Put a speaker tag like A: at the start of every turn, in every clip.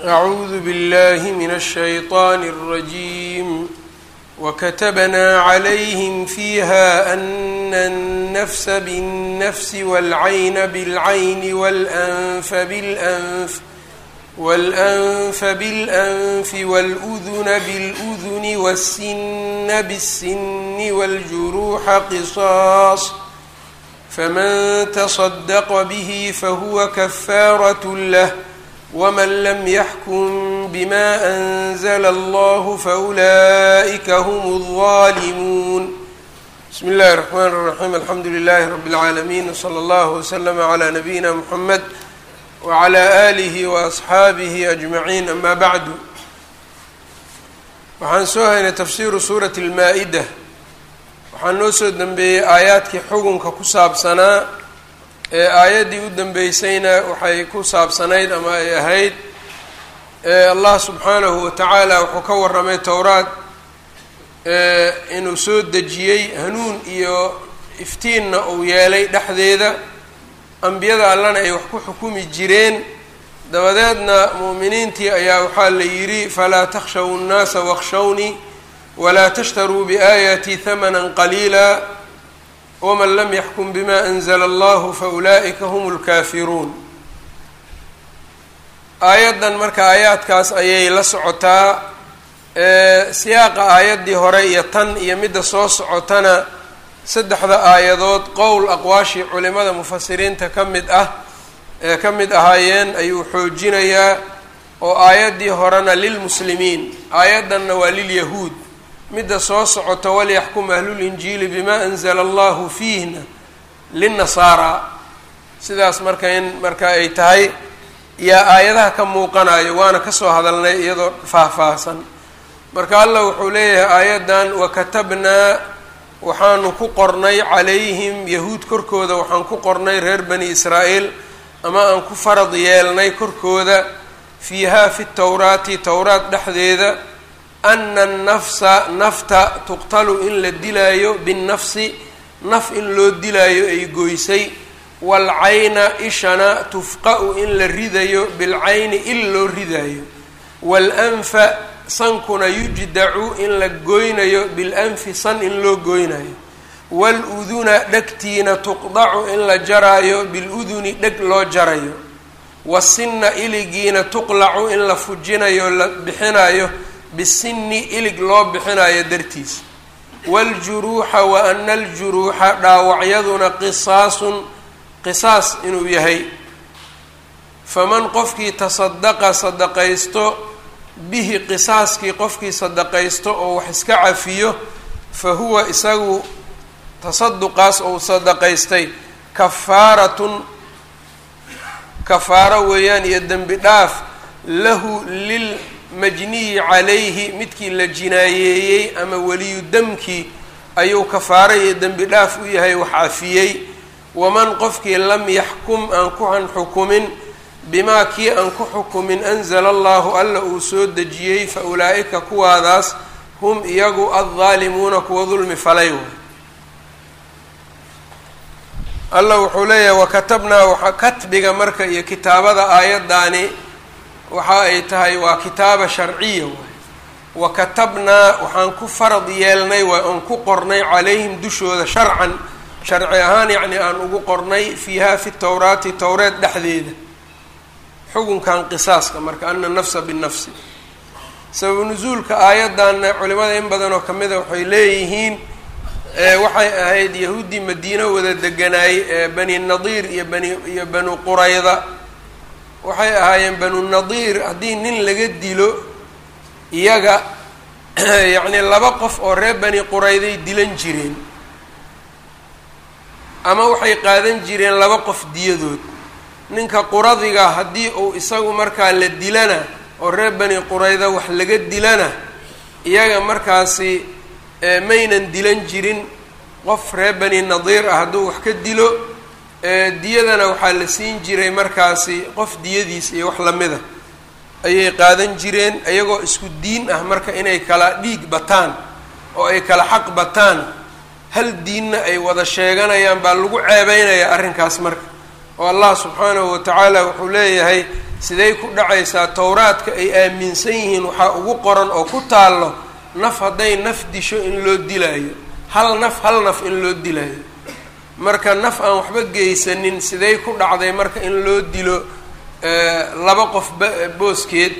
A: أعوذ بالله من الشيطان الرجيم وكتبنا عليهم فيها أن النفس بالنفس والعين بالعين والأنف بالأنف والأنف بالأنف والأذن بالأذن والسن بالسن والجروح قصاص فمن تصدق به فهو كفارة له ومن لم يحكم بما أنزل الله فأولئك هم الظالمون بسم الله الرحمن الرحيم الحمد لله رب العالمين وصلى الله وسلم على نبينا محمد وعلى آله وأصxaabihi أجمعين أما bعd waxaan soo haynay tafsiru suuraة الmaa-ida waxaa noo soo dembeeyey aayaadkii xugunka ku saabsanaa ee aayaddii u dembeysayna waxay ku saabsanayd ama ay ahayd allah subxaanahu watacaala wuxuu ka waramay towraad inuu soo dejiyey hanuun iyo iftiinna uu yeelay dhexdeeda ambiyada allana ay wax ku xukumi jireen dabadeedna mu'miniintii ayaa waxaa la yidhi falaa takhshaw nnaasa wakshawnii walaa tashtaruu biaayatii hamanan qaliila waman lam yaxkum bima anzla allahu faulaa'ika hum lkaafiruun aayaddan marka aayaadkaas ayay la socotaa siyaaqa aayaddii hore iyo tan iyo midda soo socotana saddexda aayadood qowl aqwaashii culimada mufasiriinta ka mid ah ee ka mid ahaayeen ayuu xoojinayaa oo aayaddii horena lilmuslimiin aayaddanna waa lilyahuud midda soo socoto walyaxkum ahlulinjiili bima anzala allahu fiihna linnasaara sidaas marka in marka ay tahay yaa aayadaha ka muuqanayo waana kasoo hadalnay iyadoo faahfaahsan marka allah wuxuu leeyahay aayaddan wakatabnaa waxaanu ku qornay calayhim yahuud korkooda waxaan ku qornay reer bani israa'iil ama aan ku farad yeelnay korkooda fiihaa fi towraati towraat dhexdeeda ana annafsa nafta tuqtalu in la dilaayo binnafsi naf in loo dilaayo ay goysay waalcayna ishana tufqa-u in la ridayo bilcayni il loo ridaayo waalanfa sankuna yujdacu in la goynayo bilanfi san in loo goynayo waaluduna dhegtiina tuqdacu in la jaraayo biluduni dheg loo jarayo wasinna iligiina tuqlacu in la fujinayo la bixinayo bisinni ilig loo bixinayo dartiis waaljuruuxa wa ana aljuruuxa dhaawacyaduna qisaasun qisaas inuu yahay faman qofkii tasadaqa sadaqaysto bihi qisaaskii qofkii sadaqaysto oo wax iska cafiyo fa huwa isagu tasaduqaas ou sadaqaystay kafaaratun kafaaro weeyaan iyo dembi dhaaf lahu lilmajniyi calayhi midkii la jinaayeeyey ama weliyu demkii ayuu kafaaro iyo dembi dhaaf u yahay wax cafiyey waman qofkii lam yaxkum aan kuhan xukumin bimaa kii aan ku xukumin anzala allahu alla uu soo dejiyey fa ulaa'ika kuwaadaas hum iyagu addaalimuuna kuwa dulmi falay waay allah wuxuu leeyahay wakatabnaa waxa katbiga marka iyo kitaabada aayaddaani waxa ay tahay waa kitaaba sharciya waay wakatabnaa waxaan ku farad yeelnay waay oon ku qornay calayhim dushooda sharcan sharci ahaan yacni aan ugu qornay fiiha fi towraati towreed dhexdeeda xukunkan qisaaska marka ana nafsa binafsi sababu nusuulka aayaddanna culimada in badan oo kamida waxay leeyihiin waxay ahayd yahuuddii madiino wada deganaayey bani nadiir iyo bani iyo banu qurayda waxay ahaayeen banu nadiir haddii nin laga dilo iyaga yacni laba qof oo reer bani qurayday dilan jireen ama waxay qaadan jireen laba qof diyadood ninka quradiga haddii uu isagu markaa la dilana oo reer bani qurayda wax laga dilana iyaga markaasi maynan dilan jirin qof reer bani nadiir ah hadduu wax ka dilo diyadana waxaa la siin jiray markaasi qof diyadiis iyo wax lamida ayay qaadan jireen iyagoo isku diin ah marka inay kala dhiig bataan oo ay kala xaq bataan hal diinna ay wada sheeganayaan baa lagu ceebeynayaa arrinkaas marka oo allah subxaanahu watacaala wuxuu leeyahay siday ku dhacaysaa towraadka ay aaminsan yihiin waxaa ugu qoran oo ku taallo naf hadday naf disho in loo dilaayo hal naf hal naf in loo dilaayo marka naf aan waxba geysanin siday ku dhacday marka in loo dilo laba qof booskeed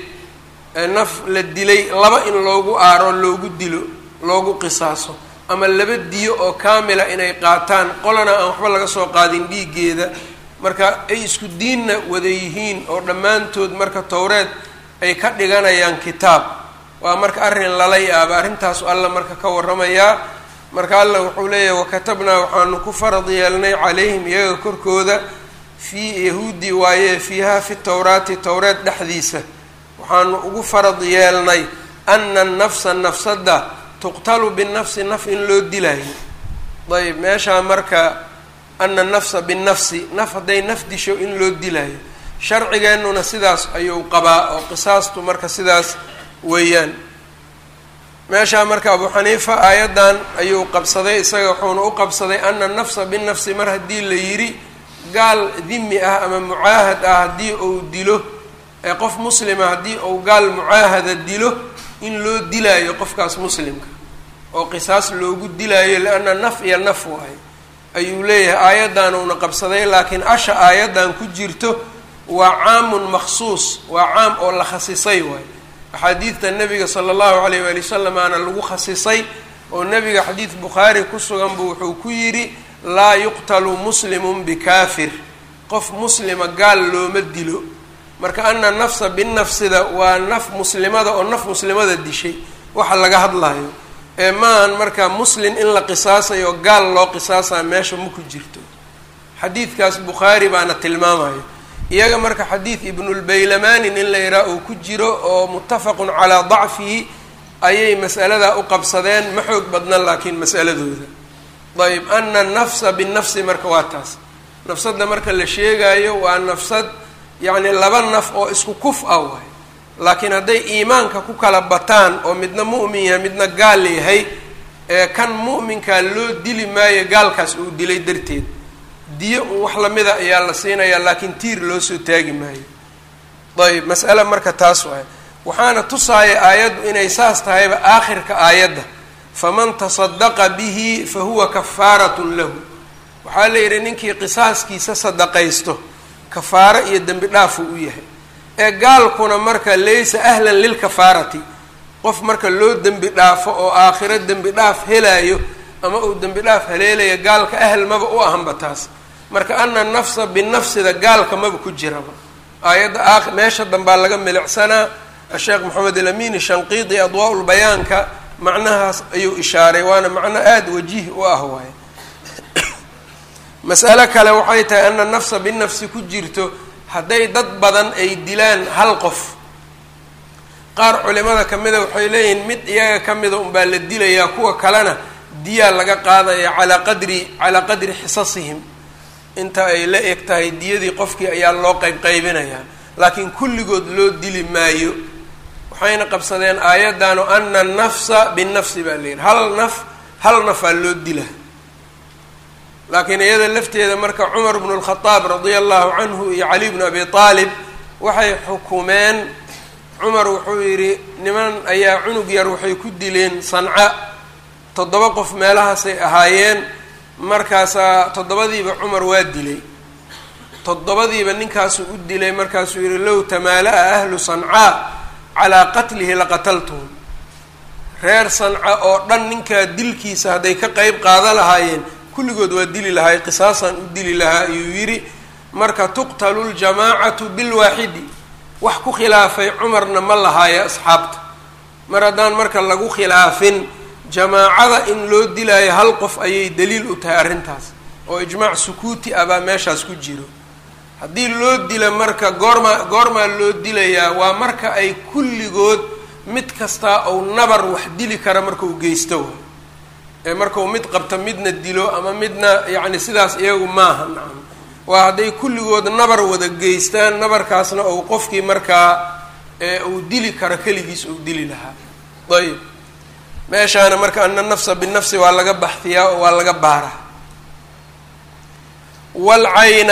A: naf la dilay laba in loogu aaro loogu dilo loogu qisaaso ama laba diyo oo kaamila inay qaataan qolana aan waxba laga soo qaadin dhiiggeeda marka ay isku diinna wada yihiin oo dhammaantood marka towreed ay ka dhiganayaan kitaab waa marka arrin lala yaaba arrintaasu alla marka ka warramayaa marka alla wuxuu leeyahay wakatabnaa waxaanu ku farad yeelnay calayhim iyaga korkooda fii yahuudi waaye fiiha fi towraati towreed dhexdiisa waxaanu ugu farad yeelnay ana annafsa nafsadda tuqtalu binafsi naf in loo dilaayo ayb meeshaa marka ana nafsa binafsi naf hadday naf disho in loo dilaayo sharcigeennuna sidaas ayuu qabaa oo qisaastu marka sidaas weeyaan meeshaa marka abu xaniifa aayaddan ayuu qabsaday isaga wuxuuna u qabsaday ana nafsa binafsi mar haddii la yidhi gaal dimi ah ama mucaahad ah haddii uu dilo ee qof muslima haddii uu gaal mucaahada dilo in loo dilaayo qofkaas muslimka oo qisaas loogu dilaayo lianna naf iyo naf waayo ayuu leeyahay aayaddan uuna qabsaday laakiin asha aayaddan ku jirto waa caamun maksuus waa caam oo la khasisay waayo axaadiidta nabiga sala allahu alayh waali wasalam aana lagu khasisay oo nabiga xadiid bukhaari ku sugan buu wuxuu ku yidhi laa yuqtalu muslimun bikaafir qof muslima gaal looma dilo marka ana nafsa binafsida waa naf muslimada oo naf muslimada dishay waxa laga hadlayo ee maahan marka muslim in la qisaasayo gaal loo qisaasayo meesha ma ku jirto xadiidkaas bukhaari baana tilmaamayo iyaga marka xadiid ibnulbaylamaanin in la yidhaha uu ku jiro oo muttafaqun calaa dacfihi ayay mas'aladaa u qabsadeen ma xoog badna laakiin mas'aladooda ayb ana nafsa binafsi marka waa taas nafsadda marka la sheegaayo waa nafsad yacni laba naf oo isku kuf ah waay laakiin hadday iimaanka ku kala bataan oo midna mu'min yahay midna gaal yahay ee kan mu'minkaa loo dili maayo gaalkaas uu dilay darteed diyo un wax lamida ayaa la siinayaa laakiin tiir loo soo taagi maayo ayb mas'ale marka taas waay waxaana tusaaya aayaddu inay saas tahayba aakhirka aayadda faman tasadaqa bihi fa huwa kafaaratun lahu waxaa la yidhi ninkii qisaaskiisa sadaqaysto kafaaro iyo dembi dhaafuu u yahay ee gaalkuna marka laysa ahlan lilkafaarati qof marka loo dembi dhaafo oo aakhiro dembi dhaaf helaayo ama uu dembi dhaaf haleelaya gaalka ahl maba u ahanba taas marka ana nafsa binafsida gaalka maba ku jiraba aayadda a meesha dambaa laga milicsanaa asheekh maxamed alamin shanqiidi adwaa lbayaanka macnahaas ayuu ishaaray waana macno aada wajiih u ah waaye mas'alo kale waxay tahay ana nafsa binafsi ku jirto hadday dad badan ay dilaan hal qof qaar culimada kamida waxay leeyihiin mid iyaga kamida unbaa la dilayaa kuwa kalena diyaa laga qaadaya calaa qadri calaa qadri xisasihim inta ay la eg tahay diyadii qofkii ayaa loo qayb qaybinayaa laakiin kulligood loo dili maayo waxayna qabsadeen aayaddan o ana nafsa binafsi baa la yidhi hal naf hal nafaa loo dila laakiin iyada lafteeda marka cumar bnu lkhadaab radia allahu canhu iyo cali bnu abi aalib waxay xukumeen cumar wuxuu yidhi niman ayaa cunug yar waxay ku dileen sanca toddoba qof meelahaasay ahaayeen markaasaa toddobadiiba cumar waa dilay toddobadiiba ninkaasuu u dilay markaasuu yihi low tamaala-a ahlu sancaa calaa qatlihi laqataltuhum reer sanca oo dhan ninkaa dilkiisa hadday ka qeyb qaada lahaayeen kulligood waa dili lahaay qisaasaan u dili lahaa ayuu yidhi marka tuqtalu ljamaacatu bilwaaxidi wax ku khilaafay cumarna ma lahaayo asxaabta mar haddaan marka lagu khilaafin jamaacada in loo dilaayo hal qof ayay daliil u tahay arrintaas oo ijmaac sukuuti ah baa meeshaas ku jiro haddii loo dila marka goormaa goormaa loo dilayaa waa marka ay kulligood mid kastaa ou nabar wax dili kara marka uu geysto wa ee markau mid qabto midna dilo ama midna yacni sidaas iyagu maaha nacam waa hadday kulligood nabar wada geystaan nabarkaasna ou qofkii markaa uu dili karo keligiis uu dili lahaa ayb meeshaana marka ana nafsa binafsi waa laga baxfiyaa oo waa laga baaraa walcayna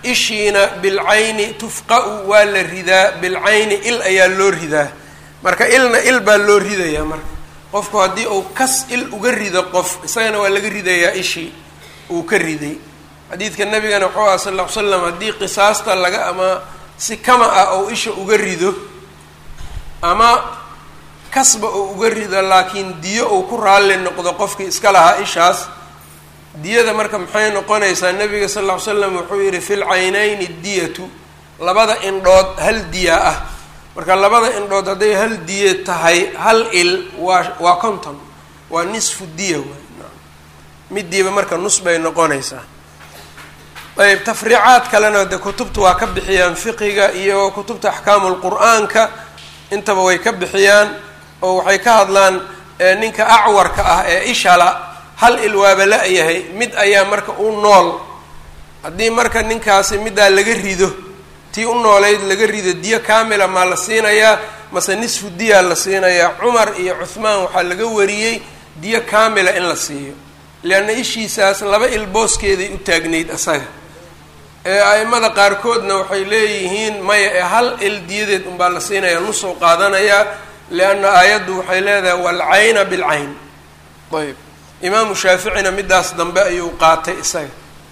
A: ishiina bilcayni tufqa-u waa la ridaa bilcayni il ayaa loo ridaa marka ilna il baa loo ridayaa marka qofku haddii uu kas il uga rido qof isagana waa laga ridayaa ishii uu ka riday xadiidka nabigana wuxuu aha sal ll ly slam haddii qisaasta laga ama si kama ah ou isha uga rido ama kasba uu uga rido laakiin diyo uu ku raalli noqdo qofkii iska lahaa ishaas diyada marka maxay noqonaysaa nabiga sal ll ly slam wuxuu yihi fi lcaynayni diyatu labada indhood hal diya ah marka labada indhood hadday hal diye tahay hal il waa waa konton waa nisfu diya waay midiiba marka nus bay noqonaysaa ayb tafriicaad kalena de kutubta waa ka bixiyaan fiqiga iyo kutubta axkaamu lqur-aanka intaba way ka bixiyaan oo waxay ka hadlaan ninka acwarka ah ee ishala hal il waaba la-yahay mid ayaa marka u nool haddii marka ninkaasi middaa laga rido tii u noolayd laga rido diyo kaamila maa la siinayaa mase nisfu diyaa la siinayaa cumar iyo cuhmaan waxaa laga wariyey diyo kaamila in la siiyo leanna ishiisaas laba il booskeeday u taagnayd asaga ee a-imada qaarkoodna waxay leeyihiin maya ee hal il diyadeed unbaa la siinayaa nusoo qaadanayaa lianna aayaddu waxay leedahay walcayna bilcayn ayb imaamu shaaficina midaas dambe ayuu qaatay isaga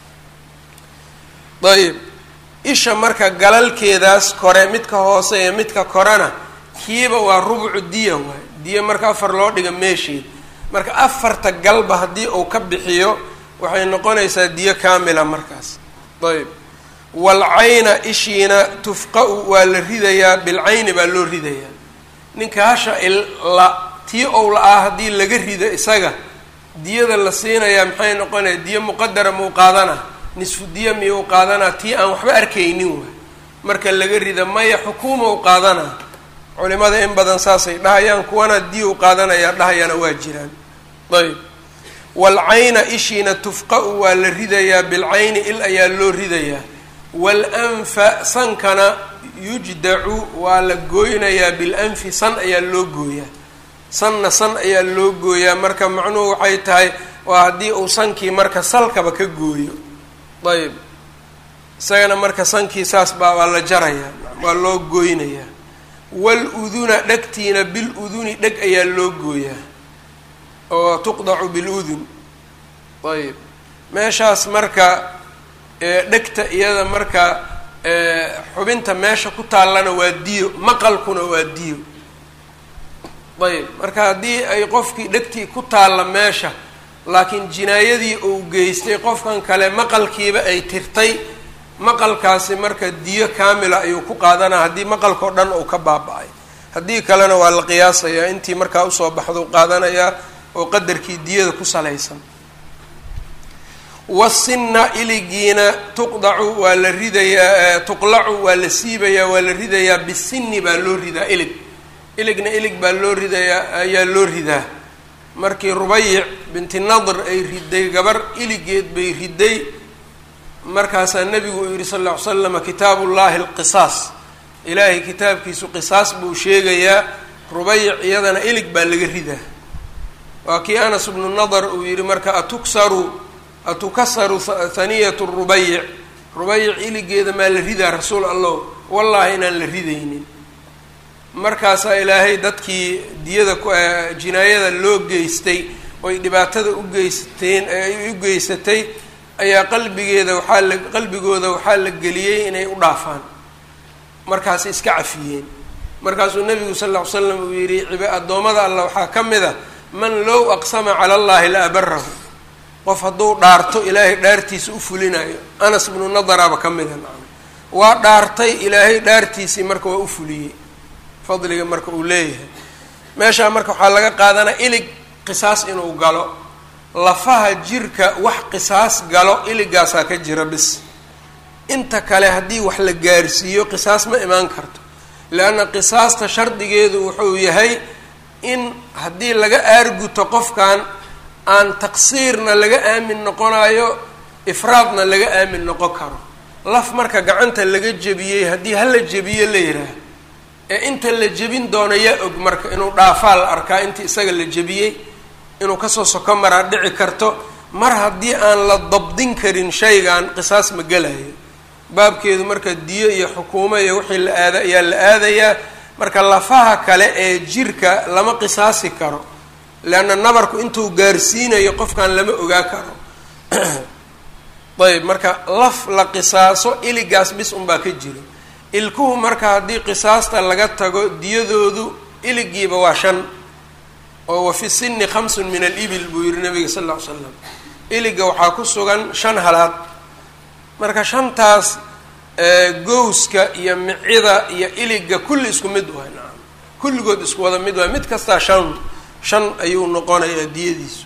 A: ayb isha marka galalkeedaas kore midka hoose iyo midka korena kiiba waa rubcu diya waay diya marka afar loo dhiga meesheed marka afarta galba haddii uu ka bixiyo waxay noqonaysaa diyo kaamila markaas ayb walcayna ishiina tufqa-u waa la ridayaa bilcayni baa loo ridayaa ninka hasha il la tii ou la-aa haddii laga rido isaga diyada la siinayaa maxay noqonaya diyo muqadara muu qaadana nisfu diya miyuu qaadanaa tii aan waxba arkaynin waay marka laga rida maya xukuuma u qaadanaa culimada in badan saasay dhahayaan kuwana diyu qaadanayaa dhahayana waa jiraan ayb walcayna ishiina tufqa-u waa la ridayaa bilcayni il ayaa loo ridayaa walanfa sankana yujdacu waa la gooynayaa bilanfi san ayaa loo gooyaa sanna san ayaa loo gooyaa marka macnuhu waxay tahay waa haddii uu sankii marka salkaba ka gooyo ayb isagana marka sankii saas baa waa la jarayaa waa loo gooynayaa wal-uduna dhegtiina bil-uduni dheg ayaa loo gooyaa oo tuqdacu bil-udun ayb meeshaas marka dhegta iyada marka xubinta meesha ku taallana waa diyo maqalkuna waa diyo ayb marka haddii ay qofkii dhegtii ku taalla meesha laakiin jinaayadii uu geystay qofkan kale maqalkiiba ay tirtay maqalkaasi marka diyo kaamila ayuu ku qaadanaa haddii maqalkao dhan uu ka baaba-ay haddii kalena waa la qiyaasayaa intii markaa usoo baxdou qaadanayaa oo qadarkii diyada ku salaysan wasinna iligiina tuqdacu waa la ridayaa tuqlacu waa la siibayaa waa la ridayaa bisinni baa loo ridaa ilig iligna ilig baa loo ridayaa ayaa loo ridaa markii rubayic binti nadr ay riday gabar iligeed bay riday markaasaa nabigu uu yihi sal lla ly slama kitaabu llahi alqisaas ilaahay kitaabkiisu qisaas buu sheegayaa rubayic iyadana ilig baa laga ridaa waa kii anas bnu nadr uu yihi marka atuksaru atukasaru haniyatu rubayic rubayic iligeeda maa la ridaa rasuul allah wallaahi inaan la ridaynin markaasaa ilaahay dadkii diyada jinaayada loo geystay oy dhibaatada u geysateen ay u geysatay ayaa qalbigeeda waxaa la qalbigooda waxaa la geliyey inay u dhaafaan markaas iska cafiyeen markaasuu nabigu sal ll ly slam uu yihi addoommada allah waxaa ka mid a man low aqsama cala allahi la abarahu qof hadduu dhaarto ilaahay dhaartiisa u fulinayo anas bnu nadaraaba ka mida nacam waa dhaartay ilaahay dhaartiisii marka waa u fuliyey fadliga marka uu leeyahay meeshaa marka waxaa laga qaadanaa ilig qisaas inuu galo lafaha jirka wax qisaas galo iligaasaa ka jira bis inta kale haddii wax la gaarsiiyo qisaas ma imaan karto leanna qisaasta shardigeedu wuxuu yahay in haddii laga aarguto qofkan aan taqsiirna laga aamin noqonayo ifraadna laga aamin noqon karo laf marka gacanta laga jebiyey haddii hala jebiyo la yidhaah ee inta la jebin doono yaa og marka inuu dhaafaa la arkaa intii isaga la jebiyey inuu kasoo soko maraa dhici karto mar haddii aan la dabdin karin shaygan qisaas ma gelayo baabkeedu marka diyo iyo xukuumo iyo wixii la aada ayaa la aadayaa marka lafaha kale ee jirka lama qisaasi karo leanna nabarku intuu gaarsiinayo qofkan lama ogaa karo ayb marka laf la qisaaso iligaas bis unbaa ka jiro ilkuhu marka haddii qisaasta laga tago diyadoodu iligiiba waa shan oo wa fi sinni khamsun min alibil buu yihi nabiga sal lla ly slam iliga waxaa ku sugan shan halaad marka shantaas gowska iyo micida iyo iliga kulli isku mid waay nacam kulligood isku wada mid waay mid kastaa shan shan ayuu noqonayaa diyadiisu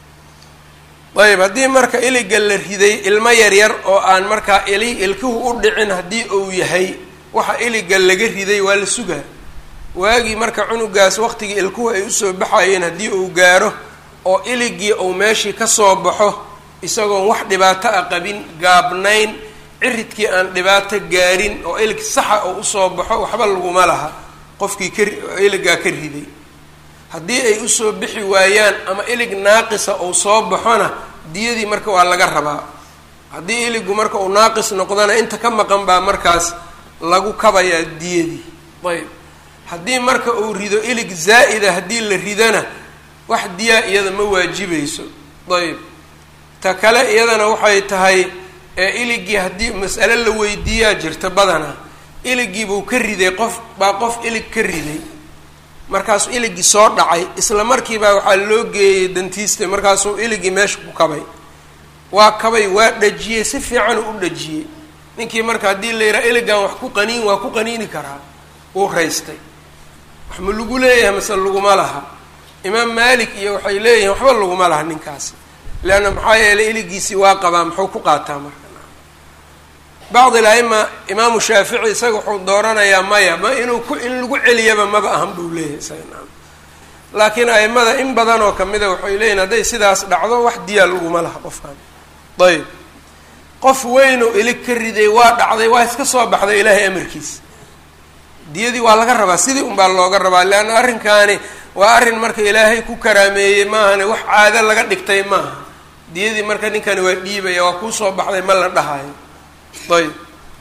A: ayb haddii marka iliga la riday ilmo yaryar oo aan markaa ili ilkuhu u dhicin haddii uu yahay waxa iliga laga riday waa la sugaa waagii marka cunugaas waqtigii ilkuhu ay usoo baxayeen haddii uu gaaro oo iligii uu meeshii kasoo baxo isagoon wax dhibaato a qabin gaabnayn ciridkii aan dhibaato gaarin oo ilig saxa oo usoo baxo waxba laguma laha qofkii ka iligaa ka riday haddii ay usoo bixi waayaan ama ilig naaqisa uu soo baxona diyadii marka waa laga rabaa haddii iligu marka uu naaqis noqdona inta ka maqan baa markaas lagu kabayaa diyadii ayb haddii marka uu rido ilig zaa'ida haddii la ridana wax diyaa iyada ma waajibayso ayb ta kale iyadana waxay tahay ee iligii haddii mas'ale la weydiiyaa jirta badanaa iligii buu ka riday qof baa qof ilig ka riday markaasuu iligii soo dhacay isla markiibaa waxaa loo geeyey dantiiste markaasuu iligii meesha ku kabay waa kabay waa dhajiyey si fiicanuu u dhajiyey ninkii marka haddii la yidhaha iligan wax ku qaniin waa ku qaniini karaa wuu raystay wax ma lagu leeyahay mase laguma laha imaam maalik iyo waxay leeyihiin waxba laguma laha ninkaasi leanna maxaa yeelay iligiisii waa qabaa muxuu ku qaataa marka bacd il-aima imaamu shaafici isaga wuxuu dooranayaa maya ma inuu ku in lagu celiyaba maba ahan buu leeyahay isaga naam laakiin aimada in badan oo kamida waxay leeyihin hadday sidaas dhacdo wax diyaa laguma laha qofkan ayb qof weynoo ilig ka riday waa dhacday waa iska soo baxday ilaahay amarkiisa diyadii waa laga rabaa sidii unbaa looga rabaa leanna arrinkaani waa arrin marka ilaahay ku karaameeyey maahane wax caado laga dhigtay maaha diyadii marka ninkani waa dhiibaya waa kuu soo baxday ma la dhahayo ayb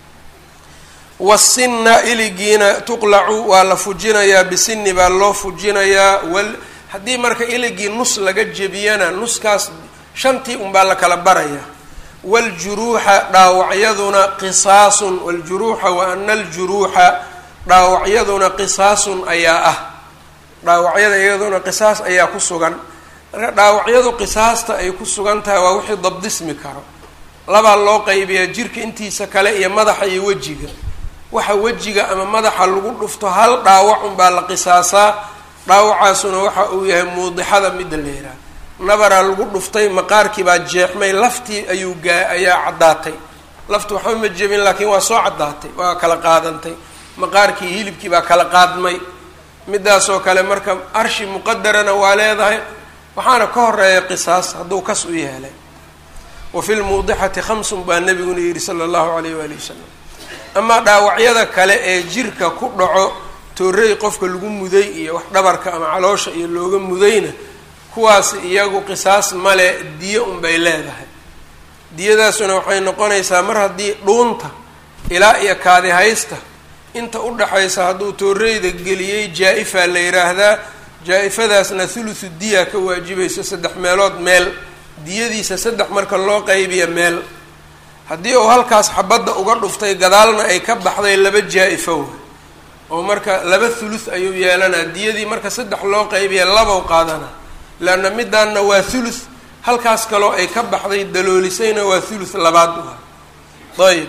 A: wasinna iligiina tuqlacu waa la fujinayaa bisinni baa loo fujinayaa wal haddii marka iligii nus laga jebiyana nuskaas shantii unbaa la kala baraya waaljuruuxa dhaawacyaduna qisaasun waljuruuxa wa ana aljuruuxa dhaawacyaduna qisaasun ayaa ah dhaawacyada iyaduna qisaas ayaa ku sugan marka dhaawacyadu qisaasta ay ku sugan tahay waa wixii dabdismi karo labaa loo qaybiyaa jirka intiisa kale iyo madaxa iyo wejiga waxa wejiga ama madaxa lagu dhufto hal dhaawac unbaa la qisaasaa dhaawacaasuna waxa uu yahay muudixada midda la yidhaha nabaraa lagu dhuftay maqaarkii baa jeexmay laftii ayuu gaa ayaa caddaatay laftu waxba ma jebin laakiin waa soo caddaatay waa kala qaadantay maqaarkii hilibkii baa kala qaadmay midaasoo kale marka arshi muqadarana waa leedahay waxaana ka horeeya qisaas hadduu kas u yeelay wa fi lmuudixati khamsun baa nabiguna yidhi sala allahu alayh waali wasalam amaa dhaawacyada kale ee jirka ku dhaco toorey qofka lagu muday iyo wax dhabarka ama caloosha iyo looga mudayna kuwaas iyagu qisaas male diyo unbay leedahay diyadaasuna waxay noqonaysaa mar haddii dhuunta ilaa iyo kaadi haysta inta u dhaxaysa hadduu tooreyda geliyey jaa-ifaa la yidhaahdaa jaa-ifadaasna thuluthu diya ka waajibayso saddex meelood meel diyadiisa saddex marka loo qaybiya meel haddii uu halkaas xabadda uga dhuftay gadaalna ay ka baxday laba jaa-ifo wa oo marka laba thuluth ayuu yeelanaa diyadii marka saddex loo qaybiya labow qaadana leanna midaanna waa thuluth halkaas kaloo ay ka baxday daloolisayna waa thuluth labaad u ayb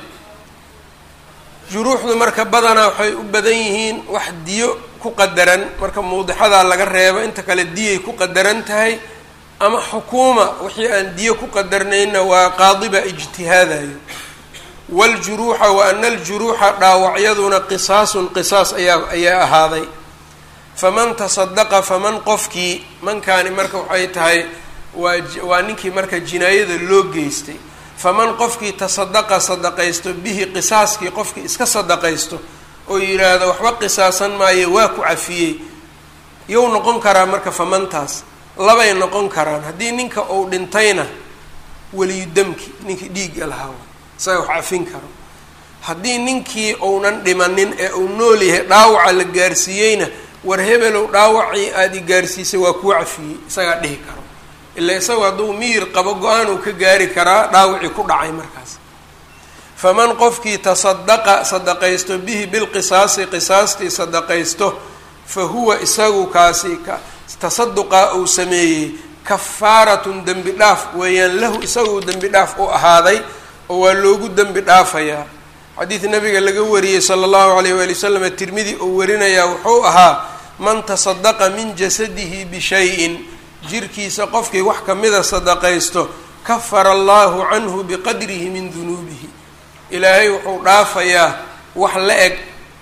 A: juruuxdu marka badanaa waxay u badan yihiin wax diyo ku qadaran marka muudixadaa laga reebo inta kale diyay ku qadaran tahay ama xukuuma wixii aan diyo ku qadarnayna waa qaadiba ijtihaadayo waaljuruuxa wa ana aljuruuxa dhaawacyaduna qisaasun qisaas ayaa ayaa ahaaday faman tasadaqa faman qofkii mankaani marka waxay tahay waa waa ninkii marka jinaayada loo geystay faman qofkii tasadaqa sadaqaysto bihi qisaaskii qofkii iska sadaqaysto oo yidhaahdo waxba qisaasan maayo waa ku cafiyey yow noqon karaa marka famantaas labay noqon karaan haddii ninka uu dhintayna weliyu damki ninkii dhiigga lahaa isaga wax cafin karo haddii ninkii uunan dhimanin ee uu nool yahay dhaawaca la gaarsiiyeyna war hebelow dhaawacii aada i gaarsiisay waa kuu cafiyey isagaa dhihi karo ilaa isagu hadduu miyir qabo go-aan uu ka gaari karaa dhaawacii ku dhacay markaas faman qofkii tasadaqa sadaqaysto bihi bilqisaasi qisaastii sadaqaysto fa huwa isagu kaasi tasaduqa uu sameeyey kafaaratun dembi dhaaf weeyaan lahu isagu dembi dhaaf u ahaaday oo waa loogu dembi dhaafayaa xadiid nabiga laga wariyey sala allahu alayh waali wasalam tirmidi uu warinayaa wuxuu ahaa man tasadaqa min jasadihi bishayin jirkiisa qofkii wax kamida sadaqaysto kafara allahu canhu biqadrihi min dunuubihi ilaahay wuxuu dhaafayaa wax la eg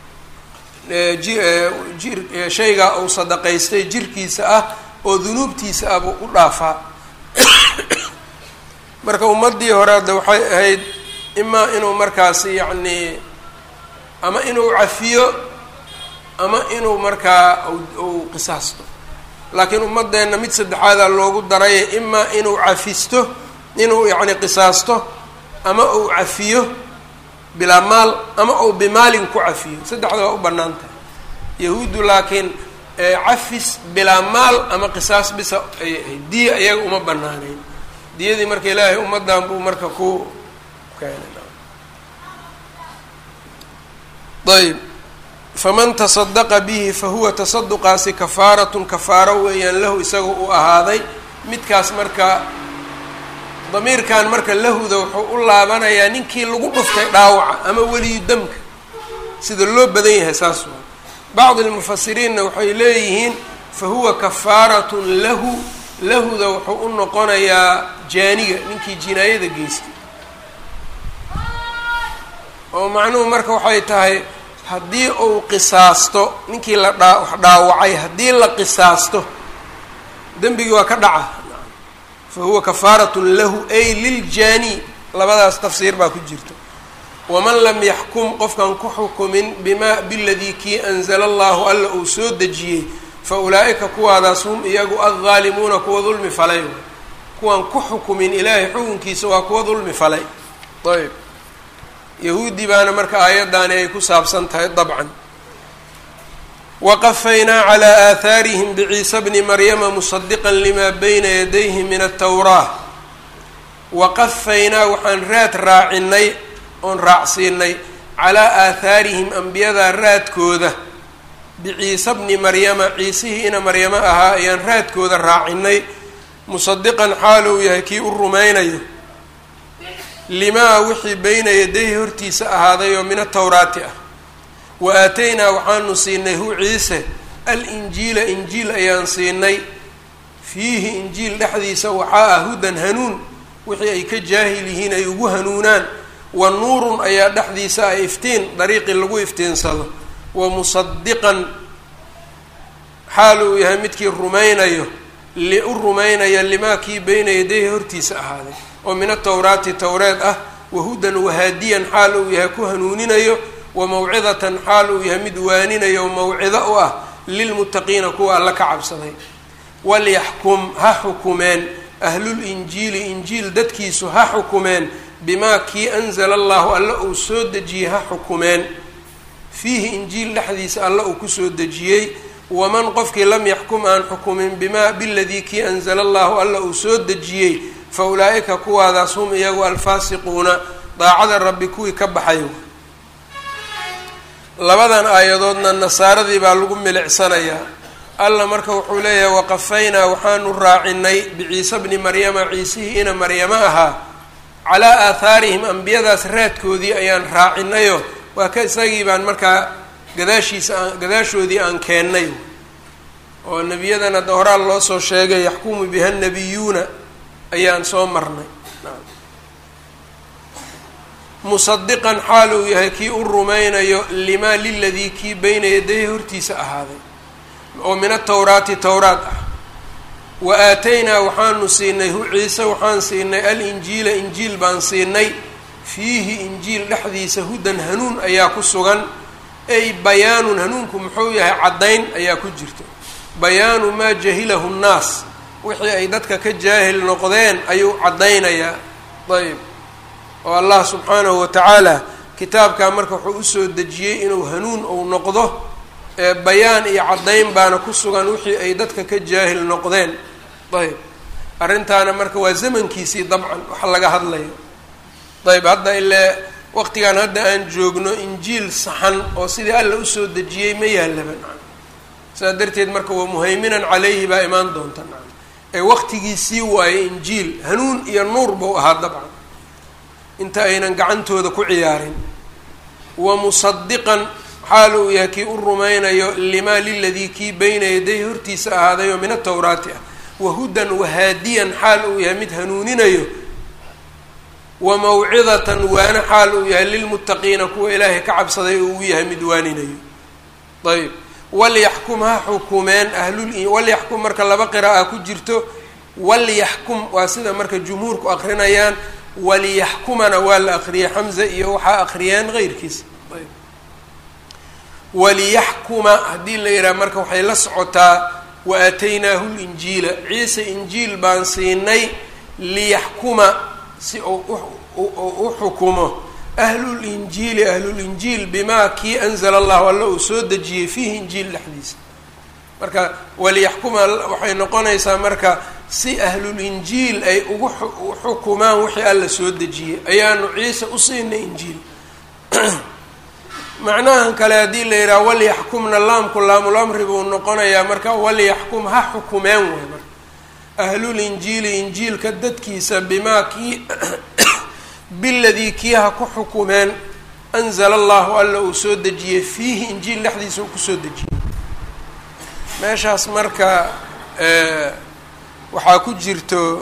A: jir shaygaa uu sadaqaystay jirkiisa ah oo dunuubtiisa ah buu u dhaafaa marka ummaddii hore hadda waxay ahayd imaa inuu markaasi yacnii ama inuu cafiyo ama inuu markaa uu qisaasto laakiin ummadeenna mid saddexaadaa loogu daraya imaa inuu cafisto inuu yacni qisaasto ama uu cafiyo bilaa maal ama uu bimaalin ku cafiyo saddexda waa u bannaan tahay yahuuddu laakiin cafis bilaa maal ama qisaas bisa ayay ahayd diya iyaga uma banaaneyn diyadii marka ilaahay ummaddan buu marka ku ayb faman tasadaqa bihi fahuwa tasaduqaasi kafaaratun kafaaro weeyaan lahu isagao u ahaaday midkaas marka damiirkan marka lahuda wuxuu u laabanayaa ninkii lagu dhuftay dhaawaca ama weliyu damka sida loo badan yahay saas waa bacdi lmufasiriinna waxay leeyihiin fahuwa kafaaratun lahu lahuda wuxuu u noqonayaa jaaniga ninkii jinaayada geystay oo macnuhu marka waxay tahay haddii uu qisaasto ninkii la dhaa wax dhaawacay haddii la qisaasto dembigii waa ka dhaca fa huwa kafaaratun lahu ay liljaani labadaas tafsiir baa ku jirta waman lam yaxkum qofkan ku xukumin bimaa biladii kii anzala allahu alla uu soo dejiyey fa ulaa'ika kuwaadaas hum iyagu addaalimuuna kuwa dulmi falay kuwaan ku xukumin ilaahay xukunkiisa waa kuwa dulmi falay ayb yahuudi baana marka aayaddaani ay ku saabsan tahay dabcan waqafaynaa calaa aahaarihim biciisa bni maryama musadiqan limaa bayna yadayhi min altawraa waqafaynaa waxaan raad raacinay oon raacsiinay calaa aahaarihim ambiyadaa raadkooda biciisa bni maryama ciisihii ina maryamo ahaa ayaan raadkooda raacinay musadiqan xaal uu yahay kii u rumaynayo limaa wixii beyna yadayhi hortiisa ahaaday oo min atawraati ah wa aataynaa waxaanu siinay hu ciise al-injiila injiil ayaan siinay fiihi injiil dhexdiisa waxaa ah hudan hanuun wixii ay ka jaahil yihiin ay ugu hanuunaan wa nuurun ayaa dhexdiisa ah iftiin dariiqii lagu iftiinsado wa musadiqan xaal uu yahay midkii rumaynayo li u rumaynaya limaa kii beyna yadayhi hortiisa ahaaday oo min atawraati towreed ah wahudan wahaadiyan xaal uu yahay ku hanuuninayo wa mawcidatan xaal uu yahay mid waaninayo oo mawcido u ah lilmuttaqiina kuwa alla ka cabsaday walyaxkum ha xukumeen ahlul injiili injiil dadkiisu ha xukumeen bimaa kii anzala allahu alla uu soo dejiyey ha xukumeen fiihi injiil dhexdiisa alla uu kusoo dejiyey waman qofkii lam yaxkum aan xukumin bimaa biladii kii anzala allahu alla uu soo dejiyey fa ulaa'ika kuwaadaas hum iyagu alfaasiquuna daacada rabbi kuwii ka baxay labadan aayadoodna nasaaradii baa lagu milicsanayaa alla marka wuxuu leeyahay waqafaynaa waxaanu raacinay biciise bni maryama ciisihii ina maryamo ahaa calaa aathaarihim ambiyadaas raadkoodii ayaan raacinayo waa ka isagii baan markaa gadaashiisa aan gadaashoodii aan keennay oo nebiyadan hadda horaal loo soo sheegay yaxkumu biha nabiyuuna ayaan soo marnay musadiqan xaal uu yahay kii u rumaynayo limaa liladii kii beyna yadayhi hortiisa ahaaday oo min atawraati towraat ah wa aataynaa waxaanu siinay hu ciise waxaan siinay al-injiila injiil baan siinay fiihi injiil dhexdiisa hudan hanuun ayaa ku sugan ay bayaanun hanuunku muxuu yahay caddayn ayaa ku jirto bayaanu maa jahilahu nnaas wixii ay dadka ka jaahil noqdeen ayuu caddaynayaa ayb oo allah subxaanahu watacaala kitaabkaa marka wuxuu usoo dejiyey inuu hanuun ou noqdo bayaan iyo caddayn baana ku sugan wixii ay dadka ka jaahil noqdeen ayb arrintaana marka waa zamankiisii dabcan waxa laga hadlayo ayb hadda ilee waqtigan hadda aan joogno injiil saxan oo sidii alla usoo dejiyey ma yaallaba sidaa darteed marka waa muhayminan caleyhi baa imaan doonta ee waqtigiisii waaye injiil hanuun iyo nuur buu ahaa dabcan inta aynan gacantooda ku ciyaarin wa musadiqan xaal uu yahay kii u rumaynayo limaa liladii kii bayna yaday hortiisa ahaadayo min atawraati ah wahudan wahaadiyan xaal uu yahay mid hanuuninayo wa mawcidatan waana xaal uu yahay lilmuttaqiina kuwa ilaahay ka cabsaday oo uu yahay mid waaninayo ayb walyaxkum ha xukumeen ahlul walyaxkum marka laba qira'a ku jirto walyaxkum waa sida marka jumhuurku akrinayaan waliyaxkumana waa la akriyay xamza iyo waxaa akriyeen heyrkiisa waliyaxkuma haddii la yidhaha marka waxay la socotaa wa aataynaahu linjiila ciise injiil baan siinay liyaxkuma si uu u xukumo ahlulinjiili ahlulinjiil bimaa kii anzala allahu alla uu soo dejiyey fiihi injiil dhexdiisa marka waliyaxkuma waxay noqonaysaa marka si ahlulinjiil ay ugu xukumaan wixii alla soo dejiyey ayaanu ciise u siinay injiil macnahan kale haddii la yidhaha walyaxkumna laamku laamulamri buu noqonayaa marka walyaxkum ha xukumeen way marka ahlulinjiili injiilka dadkiisa bimaa kii biladii kii ha ku xukumeen anzala allahu alla uu soo dejiyey fiihi injiil dhexdiisa uu kusoo dejiyey meeshaas marka waxaa ku jirto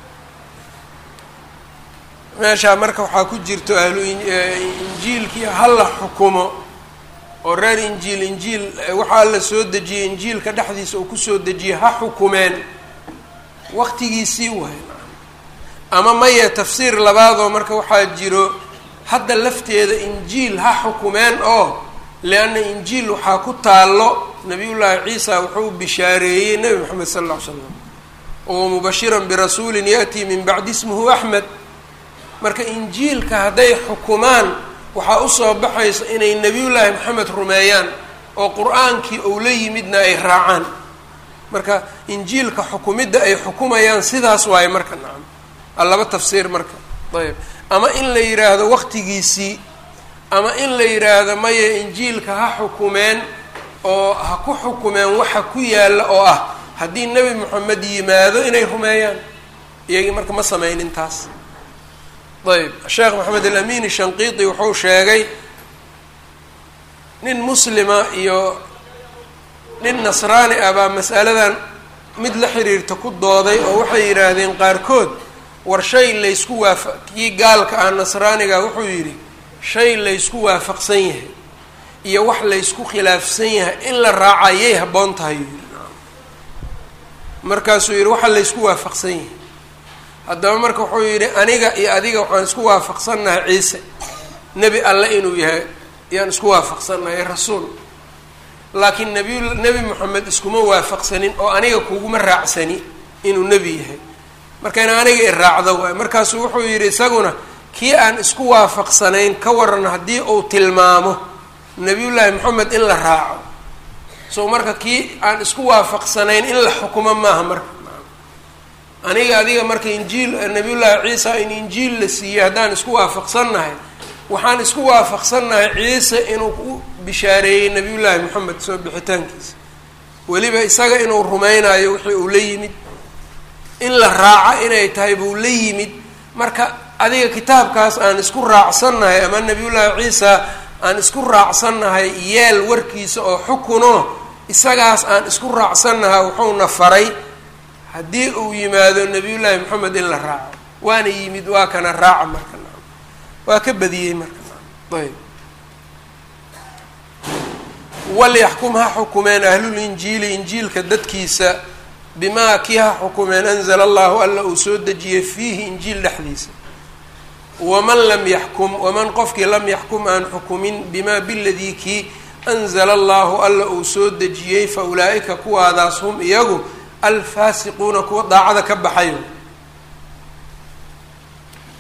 A: meeshaa marka waxaa ku jirto ahlu injiilkii hala xukumo oo reer injiil injiil waxaa la soo dejiyey injiilka dhexdiisa uu kusoo dejiyey ha xukumeen waqtigiisii waay ama maya tafsiir labaadoo marka waxaa jiro hadda lafteeda injiil ha xukumeen oo lianna injiil waxaa ku taallo nabiyullaahi ciisa wuxuu bishaareeyey nebi moxamed sala alla ly slam oo mubashiran birasuulin ya'tii min bacdi ismuhu axmed marka injiilka hadday xukumaan waxaa usoo baxaysa inay nebiyullaahi maxamed rumeeyaan oo qur-aankii ou la yimidna ay raacaan marka injiilka xukumidda ay xukumayaan sidaas waaye marka nacam laba tafsiir marka ayb ama in la yidhaahdo waqtigiisii ama in la yidhaahdo maya injiilka ha xukumeen oo ha ku xukumeen waxa ku yaalla oo ah haddii nebi moxamed yimaado inay rumeeyaan iyagii marka ma sameynin taas ayb sheekh maxamed alamin shanqiiti wuxuu sheegay nin muslima iyo nin nasraani ah baa mas'aladan mid la xiriirta ku dooday oo waxay yidhaahdeen qaarkood war shay laysku waafa kii gaalka ah nasraaniga wuxuu yidhi shay laysku waafaqsan yahay iyo wax laysku khilaafsan yahay in la raaca yay habboon tahay yuu yidhi markaasuu yidhi waxa laysku waafaqsan yahay haddaba marka wuxuu yidhi aniga iyo adiga waxaan isku waafaqsannahay ciise nebi alle inuu yahay ayaan isku waafaqsannahay rasuul laakiin nebiy nebi moxamed iskuma waafaqsanin oo aniga kuguma raacsani inuu nebi yahay marka in aniga i raacdo waay markaasuu wuxuu yidhi isaguna kii aan isku waafaqsanayn ka waran haddii uu tilmaamo nebiyullaahi moxamed in la raaco so marka kii aan isku waafaqsanayn in la xukumo maaha marka aniga adiga marka injiil nabiyullaahi ciisa in injiil la siiyey haddaan isku waafaqsannahay waxaan isku waafaqsannahay ciise inuu u bishaareeyey nabiyullaahi moxamed soo bixitaankiisa weliba isaga inuu rumaynayo wixii uu la yimid in la raaco inay tahay buu la yimid marka adiga kitaabkaas aan isku raacsannahay ama nabiyullaahi ciisa aan isku raacsannahay yeel warkiisa oo xukuno isagaas aan isku raacsannahay wuxuuna faray haddii uu yimaado nabiyullaahi moxamed in la raaco waana yimid waa kana raaca marka naam waa ka badiyey marka naam ayb walyaxkum ha xukumeen ahlulinjiili injiilka dadkiisa bimaa kii ha xukumeen anzala allahu alla uu soo dejiyey fiihi injiil dhexdiisa waman lam yaxkum waman qofkii lam yaxkum aan xukumin bimaa biladii kii anzala allahu alla uu soo dejiyey fa ulaa'ika kuwaadaas hum iyagu alfaasiquuna kuwa daacada ka baxayo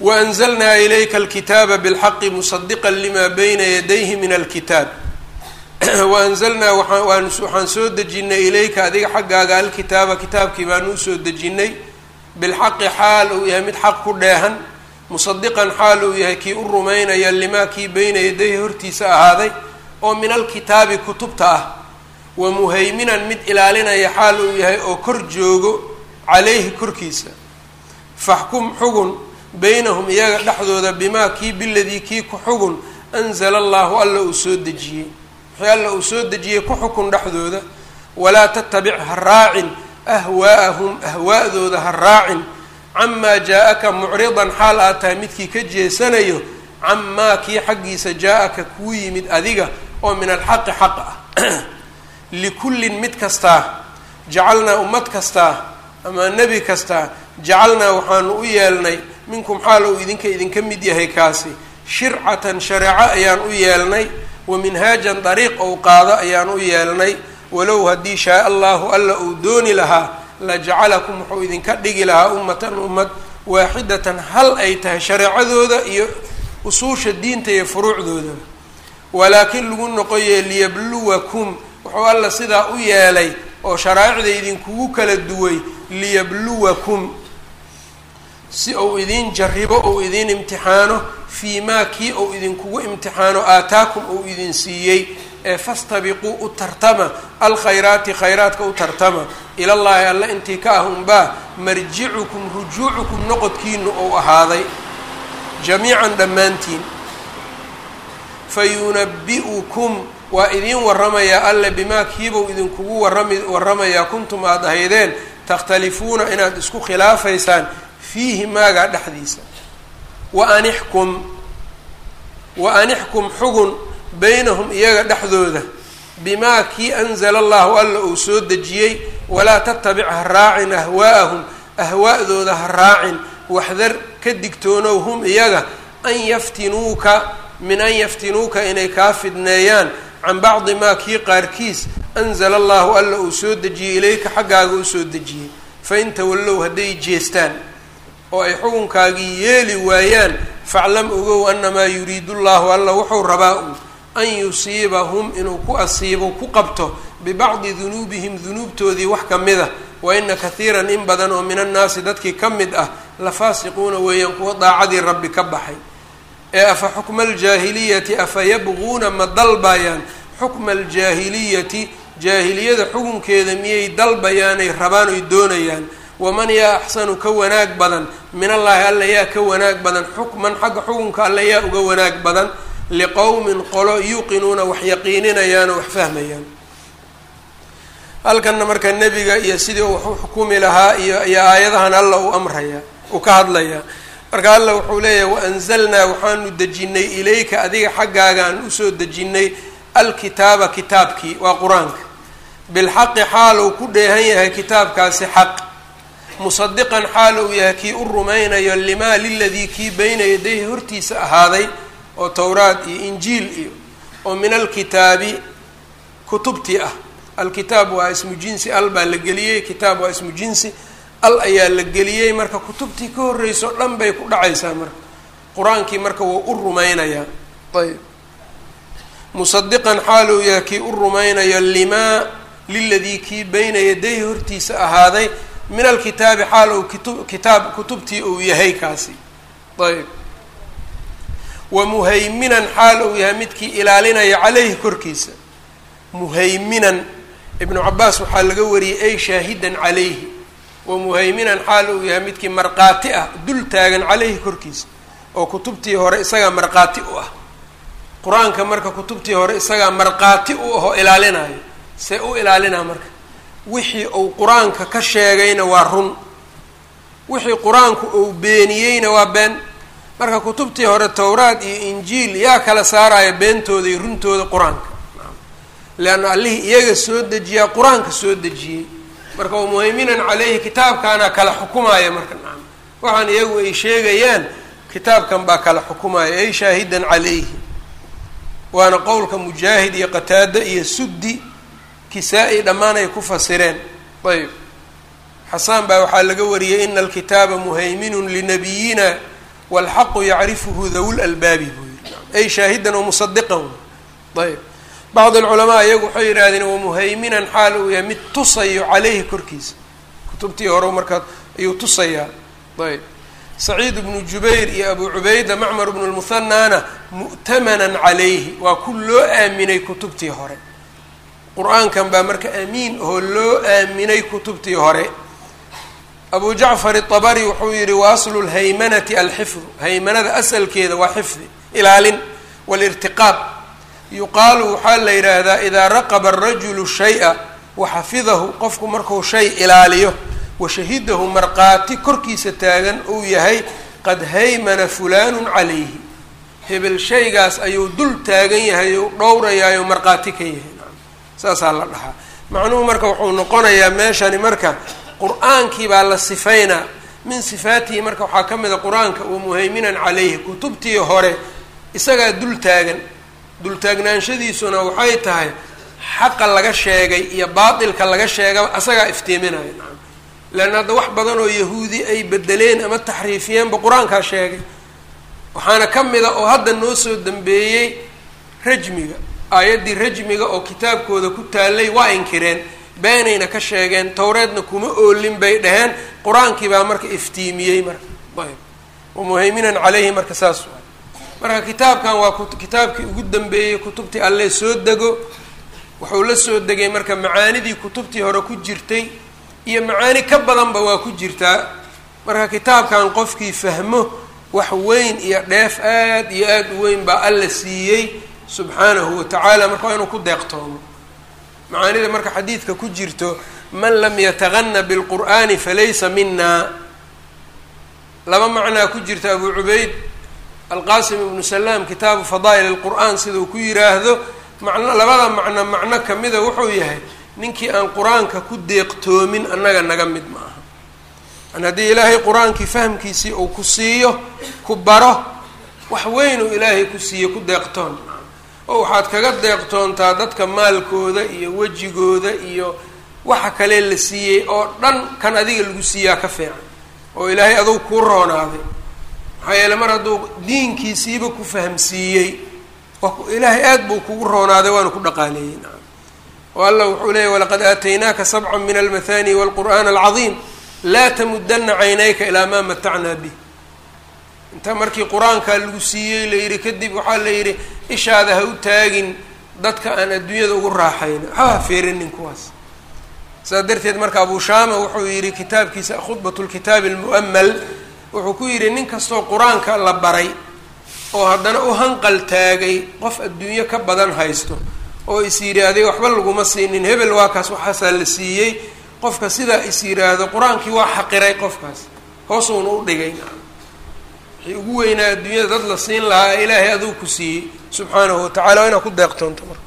A: waanzalnaa ilayka alkitaaba bilxaqi musadiqa lima bayna yadayhi min alkitaab waanzalnaa waxaan soo dejinay ilayka adiga xaggaaga alkitaaba kitaabkii baanu usoo dejinay bilxaqi xaal uu yahay mid xaq ku dheehan musadiqan xaal uu yahay kii u rumaynaya limaa kii bayna yadayhi hortiisa ahaaday oo min alkitaabi kutubta ah wa muhayminan mid ilaalinaya xaal uu yahay oo kor joogo calayhi korkiisa faxkum xugun baynahum iyaga dhexdooda bimaa kii biladii kii ku xugun anzala allahu alla uu soo dejiyey wixii alla uu soo dejiyey ku xukun dhexdooda walaa tatabic ha raacin ahwaa'ahum ahwaa'dooda ha raacin camaa jaa-aka mucridan xaal aad tahay midkii ka jeesanayo camaa kii xaggiisa jaa-aka kuu yimid adiga oo min alxaqi xaq ah likullin mid kastaa jacalnaa ummad kastaa ama nebi kastaa jacalnaa waxaanu u yeelnay minkum xaal uu idinka idinka mid yahay kaasi shircatan shareeco ayaan u yeelnay wa minhaajan dariiq ou qaado ayaan u yeelnay walow haddii shaa allahu alla uu dooni lahaa la jacalakum wuxuu idinka dhigi lahaa ummatan ummad waaxidatan hal ay tahay shareecadooda iyo usuusha diinta iyo furuucdooda walaakin lagu noqoye liyabluwakum wuxuu alla sidaa u yeelay oo sharaa'icda idinkugu kala duway liyabluwakum si uu idiin jaribo ou idiin imtixaano fii maa kii ou idinkugu imtixaano aataakum uu idin siiyey ee fastabiquu u tartama alkhayraati khayraadka u tartama ilallaahi alla intii ka ah unbaa marjicukum rujuucukum noqodkiinu ou ahaaday jamiican dhammaantiin fayunabi-ukum waa idiin waramayaa alle bimaa kiibou idinkugu warami waramayaa kuntum aada ahaydeen takhtalifuuna inaad isku khilaafaysaan fiihi maagaa dhexdiisa wa anixkum wa anixkum xugun baynahum iyaga dhexdooda bimaa kii anzala allahu alla uu soo dejiyey walaa tatabic ha raacin ahwaa'ahum ahwaa'dooda ha raacin waxdar ka digtoonow hum iyaga an yaftinuuka min an yaftinuuka inay kaa fidneeyaan can bacdi maa kii qaarkiis anzala allahu alla uu soo dejiyey ilayka xaggaaga u soo dejiyey fain tawallow hadday jeestaan oo ay xukunkaagii yeeli waayaan faclam ogow annamaa yuriidu llahu alla wuxuu rabaa uu an yusiibahum inuu ku asiibo ku qabto bibacdi dunuubihim dunuubtoodii wax ka mid a wa ina kathiiran in badan oo min annaasi dadkii ka mid ah la faasiquuna weeyaan kuwa daacadii rabbi ka baxay ee afa xukma aljaahiliyati afa yabquuna ma dalbayaan xukma aljaahiliyati jaahiliyada xukunkeeda miyay dalbayaanay rabaan oy doonayaan waman yaa axsanu ka wanaag badan min allaahi alla yaa ka wanaag badan xukman xagga xukunka alla yaa uga wanaag badan liqowmin qolo yuuqinuuna wax yaqiininayaan oo wax fahmayaan halkanna marka nebiga iyo sidii uu wax u xukumi lahaa iyo iyo aayadahan alla uu amraya uu ka hadlayaa marka alla wuxuu leeyahay waanzalnaa waxaanu dejinay ilayka adiga xaggaagaan usoo dejinnay alkitaaba kitaabkii waa qur-aanka bilxaqi xaal uu ku dheehan yahay kitaabkaasi xaq musadiqan xaal uu yahay kii u rumaynayo limaa liladii kii bayna yadayhi hortiisa ahaaday oo towraad iyo injiil iyo oo min alkitaabi kutubtii ah alkitaab waa ismu jinsi al baa la geliyey kitaab waa ismu jinsi al ayaa la geliyey marka kutubtii ka horreyso dhan bay ku dhacaysaa marka qur-aankii marka wuu u rumaynayaa ayb musadiqan xaal uu yahay kii u rumaynayo limaa liladii kii bayna yadayhi hortiisa ahaaday min alkitaabi xaal uu kitu kitaab kutubtii uu yahay kaasi ayb wa muhayminan xaal uu yahay midkii ilaalinaya caleyhi korkiisa muhayminan ibnu cabaas waxaa laga wariyey ay shaahidan calayhi wa muhayminan xaal uu yahay midkii markhaati ah dul taagan caleyhi korkiisa oo kutubtii hore isagaa markhaati u ah qur-aanka marka kutubtii hore isagaa markhaati u ahoo ilaalinayo see u ilaalinaa marka wixii uu qur-aanka ka sheegayna waa run wixii qur-aanku uu beeniyeyna waa been marka kutubtii hore towraad iyo injiil yaa kala saaraya beentooda iyo runtooda qur-aanka leanna allihii iyaga soo dejiyaa qur-aanka soo dejiyey marka wa muhayminan caleyhi kitaabkaana kala xukumaya marka nacam waxaan iyagu ay sheegayaan kitaabkan baa kala xukumaya ay shaahidan calayhi waana qowlka mujaahid iyo qataada iyo suddi kisaa-i dhammaan ay ku fasireen ayb xasaan baa waxaa laga wariyey ina alkitaaba muhayminun linabiyina waalxaqu yacrifuhu dawu lalbaabi buu yiri ay shaahidan wamusadiqan ayb bacd alculamaa iyagu waxay yidhahdeen wamuhayminan xaal uu yahay mid tusayo caleyhi korkiisa kutubtii hore markaa ayuu tusayaa ayb saciid bnu jubayr iyo abu cubayda macmar bnu lmuhanaana mu'tamanan calayhi waa ku loo aaminay kutubtii hore qur-aankan baa marka amiin oo loo aaminay kutubtii hore abu jacfar itabari wuxuu yihi wa aslu lhaymanati alxifdu haymanada asalkeeda waa xifdi ilaalin walirtiqaab yuqaalu waxaa la yidhaahdaa idaa raqaba arajulu shay-a waxafidahu qofku markuu shay ilaaliyo washahidahu markhaati korkiisa taagan uu yahay qad haymana fulaanun calayhi hebel shaygaas ayuu dul taagan yahay ou dhowrayaayo markhaati ka yahay saasaa la dhahaa macnuhu marka wuxuu noqonayaa meeshani marka qur-aankii baa la sifaynaa min sifaatihi marka waxaa ka mid a qur-aanka wa muhayminan calayhi kutubtii hore isagaa dul taagan dultaagnaanshadiisuna waxay tahay xaqa laga sheegay iyo baatilka laga sheegaba asagaa iftiiminaya nacam leanna hadda wax badan oo yahuudi ay bedeleen ama taxriifiyeenba qur-aankaa sheegay waxaana ka mid a oo hadda noo soo dambeeyey rajmiga aayaddii rajmiga oo kitaabkooda ku taallay waa inkireen beenayna ka sheegeen towreedna kuma oolin bay dhaheen qur-aankii baa marka iftiimiyey marka ayb wamuhayminan caleyhi marka saas waay marka kitaabkan waa kitaabkii ugu dambeeyey kutubtii alle soo dego wuxuu la soo degay marka macaanidii kutubtii hore ku jirtay iyo macaani ka badanba waa ku jirtaa marka kitaabkan qofkii fahmo wax weyn iyo dheef aad iyo aada u weyn baa alla siiyey subxaanahu watacaala marka waa inuu ku deeqtoomo macaanida marka xadiidka ku jirto man lam yatagana bilqur'aani falaysa mina laba macnaa ku jirta abu cubayd alqasim ibnu salaam kitaabu fadaa'il alqur'aan siduu ku yiraahdo macno labada macno macno kamida wuxuu yahay ninkii aan qur-aanka ku deeqtoomin annaga naga mid ma aha an haddii ilaahay qur-aankii fahmkiisii uu ku siiyo ku baro wax weynuu ilaahay ku siiyo ku deeqtoon oo waxaad kaga deeqtoontaa dadka maalkooda iyo wejigooda iyo waxa kale la siiyey oo dhan kan adiga lagu siiyaa ka fiican oo ilaahay adugu kuu roonaaday maxaa yeele mar hadduu diinkiisiiba ku fahamsiiyey ilaahay aad buu kugu roonaaday waana ku dhaqaaleeyey nacam oo allah wuxuu leeyay walaqad aataynaaka sabca min almathani walqur'aan alcadiim laa tamudana caynayka ilaa maa matacnaa bih inta markii qur-aankaa lagu siiyey la yidhi kadib waxaa la yidhi ishaada ha u taagin dadka aan adduunyada ugu raaxayno ha feerinin kuwaas saas darteed marka abu shaama wuxuu yidhi kitaabkiisa khudbat lkitaabi almu'amal wuxuu ku yidhi nin kastoo qur-aanka la baray oo haddana u hanqal taagay qof adduunyo ka badan haysto oo is yidhi adiga waxba laguma siinin hebel waa kaas waxaasaa la siiyey qofka sidaa is yidhaahdo qur-aankii waa xaqiray qofkaas hoosuuna u dhigay wixii ugu weynaa adduunyada dad la siin lahaa ee ilaahay aduu ku siiyey subxaanahu watacala waa inaad ku deeqtoonto marka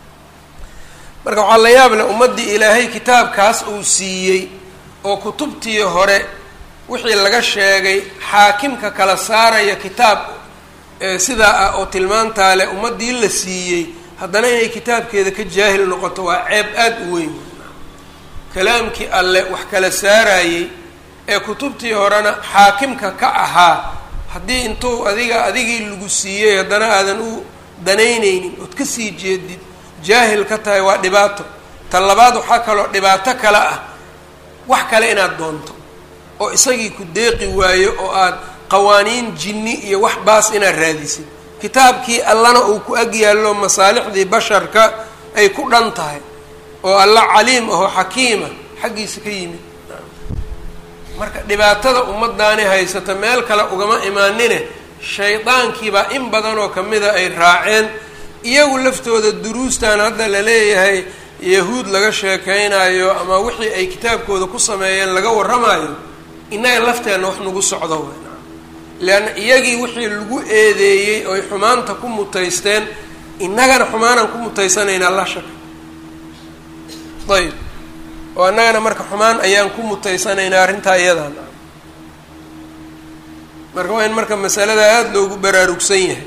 A: marka waxaa la yaab leh ummaddii ilaahay kitaabkaas uu siiyey oo kutubtii hore wixii laga sheegay xaakimka kala saaraya kitaab sidaa ah oo tilmaantaa leh ummaddii la siiyey haddana inay kitaabkeeda ka jaahil noqoto waa ceeb aada u weyn kalaamkii alle wax kala saarayey ee kutubtii horena xaakimka ka ahaa haddii intuu adiga adigii lagu siiyey haddana aadan u danaynaynin ood ka sii jeedid jaahil ka tahay waa dhibaato ta labaad waxaa kaloo dhibaato kale ah wax kale inaad doonto oo isagii ku deeqi waayo oo aad qawaaniin jinni iyo wax baas inaad raadisid kitaabkii allana uu ku ag yaallo masaalixdii basharka ay ku dhan tahay oo alla caliim ahoo xakiima xaggiisa ka yimid marka dhibaatada ummadaani haysata meel kale ugama imaanine shaydaankiibaa in badan oo kamida ay raaceen iyagu laftooda duruustan hadda la leeyahay yahuud laga sheekeynayo ama wixii ay kitaabkooda ku sameeyeen laga warramayo innaga lafteenna wax nagu socdo w leanna iyagii wixii lagu eedeeyey oy xumaanta ku mutaysteen innagana xumaanaan ku mutaysanaynaa la shaka ayb oo annagana marka xumaan ayaan ku mutaysanaynaa arrintaa iyadan marka waa in marka masalada aada loogu baraarugsan yahay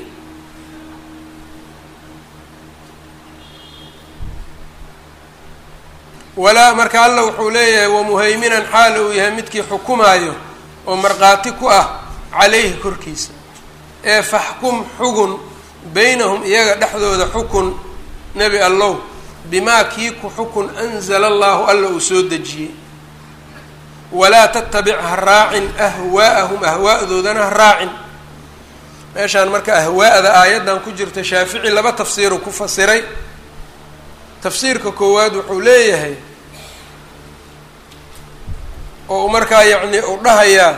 A: walaa marka alla wuxuu leeyahay wamuhayminan xaal uu yahay midkii xukumaayo oo markhaati ku ah calayhi korkiisa ee faxkum xugun baynahum iyaga dhexdooda xukun nebi allow bimaa kii ku xukun anzala allaahu alla uu soo dejiyey walaa tattabic ha raacin ahwaa'ahum ahwaa'doodana ha raacin meeshaan marka ahwaa'da aayaddan ku jirta shaafici laba tafsiiru ku fasiray tafsiirka koowaad wuxuu leeyahay oo markaa yacni uu dhahayaa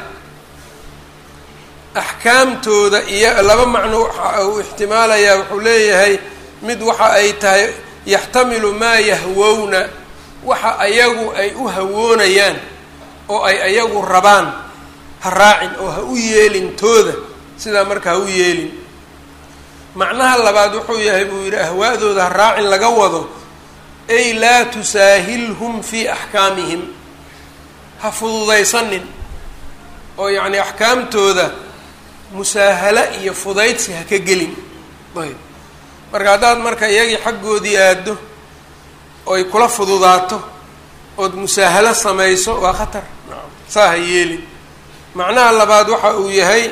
A: axkaamtooda iyo laba macno uu ixtimaalayaa wuxuu leeyahay mid waxa ay tahay yaxtamilu maa yahwowna waxa ayagu ay u hawoonayaan oo ay ayagu rabaan ha raacin oo ha u yeelin tooda sidaa marka ha u yeelin macnaha labaad wuxuu yahay buu yidhi ahwaa'dooda ha raacin laga wado ay laa tusaahilhum fii axkaamihim ha fududaysanin oo yacni axkaamtooda musaahalo iyo fudaydsi ha ka gelin ayb marka haddaad marka iyagii xaggoodii aado oy kula fududaato ood musaahalo samayso waa khatar nacam saa ha yeelin macnaha labaad waxa uu yahay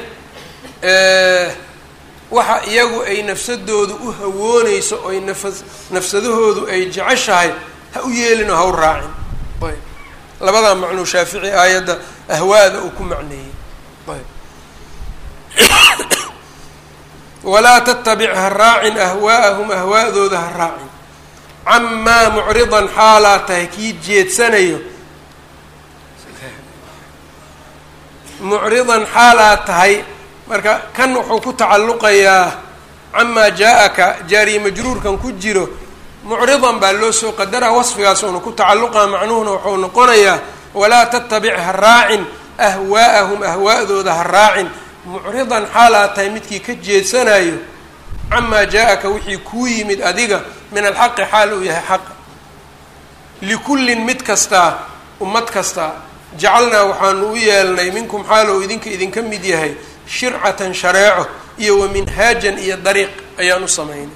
A: waxa iyagu ay nafsadoodu u hawooneyso oy nafas nafsadahoodu ay jeceshahay ha u yeelin oo ha u raacin ayb labadaa macnuu shaafici aayadda ahwaada uu ku macneeyey ayb walaa tattabic ha raacin ahwaa'ahum ahwaa'dooda ha raacin camaa mucridan xaalaa tahay kii jeedsanayo mucridan xaalaa tahay marka kan wuxuu ku tacalluqayaa camaa jaa-aka jaariye majruurkan ku jiro mucridan baa loo soo qadaraa wasfigaas uuna ku tacalluqaa macnuhuna wuxuu noqonayaa walaa tattabic ha raacin ahwaa'ahum ahwaa'dooda ha raacin mucridan xaalaa tahay midkii ka jeedsanayo camaa jaa-aka wixii kuu yimid adiga min alxaqi xaal uu yahay xaqa likullin mid kastaa ummad kastaa jacalnaa waxaanu u yeelnay minkum xaalow idinka idinka mid yahay shircatan shareeco iyo wa minhaajan iyo dariiq ayaan u samaynay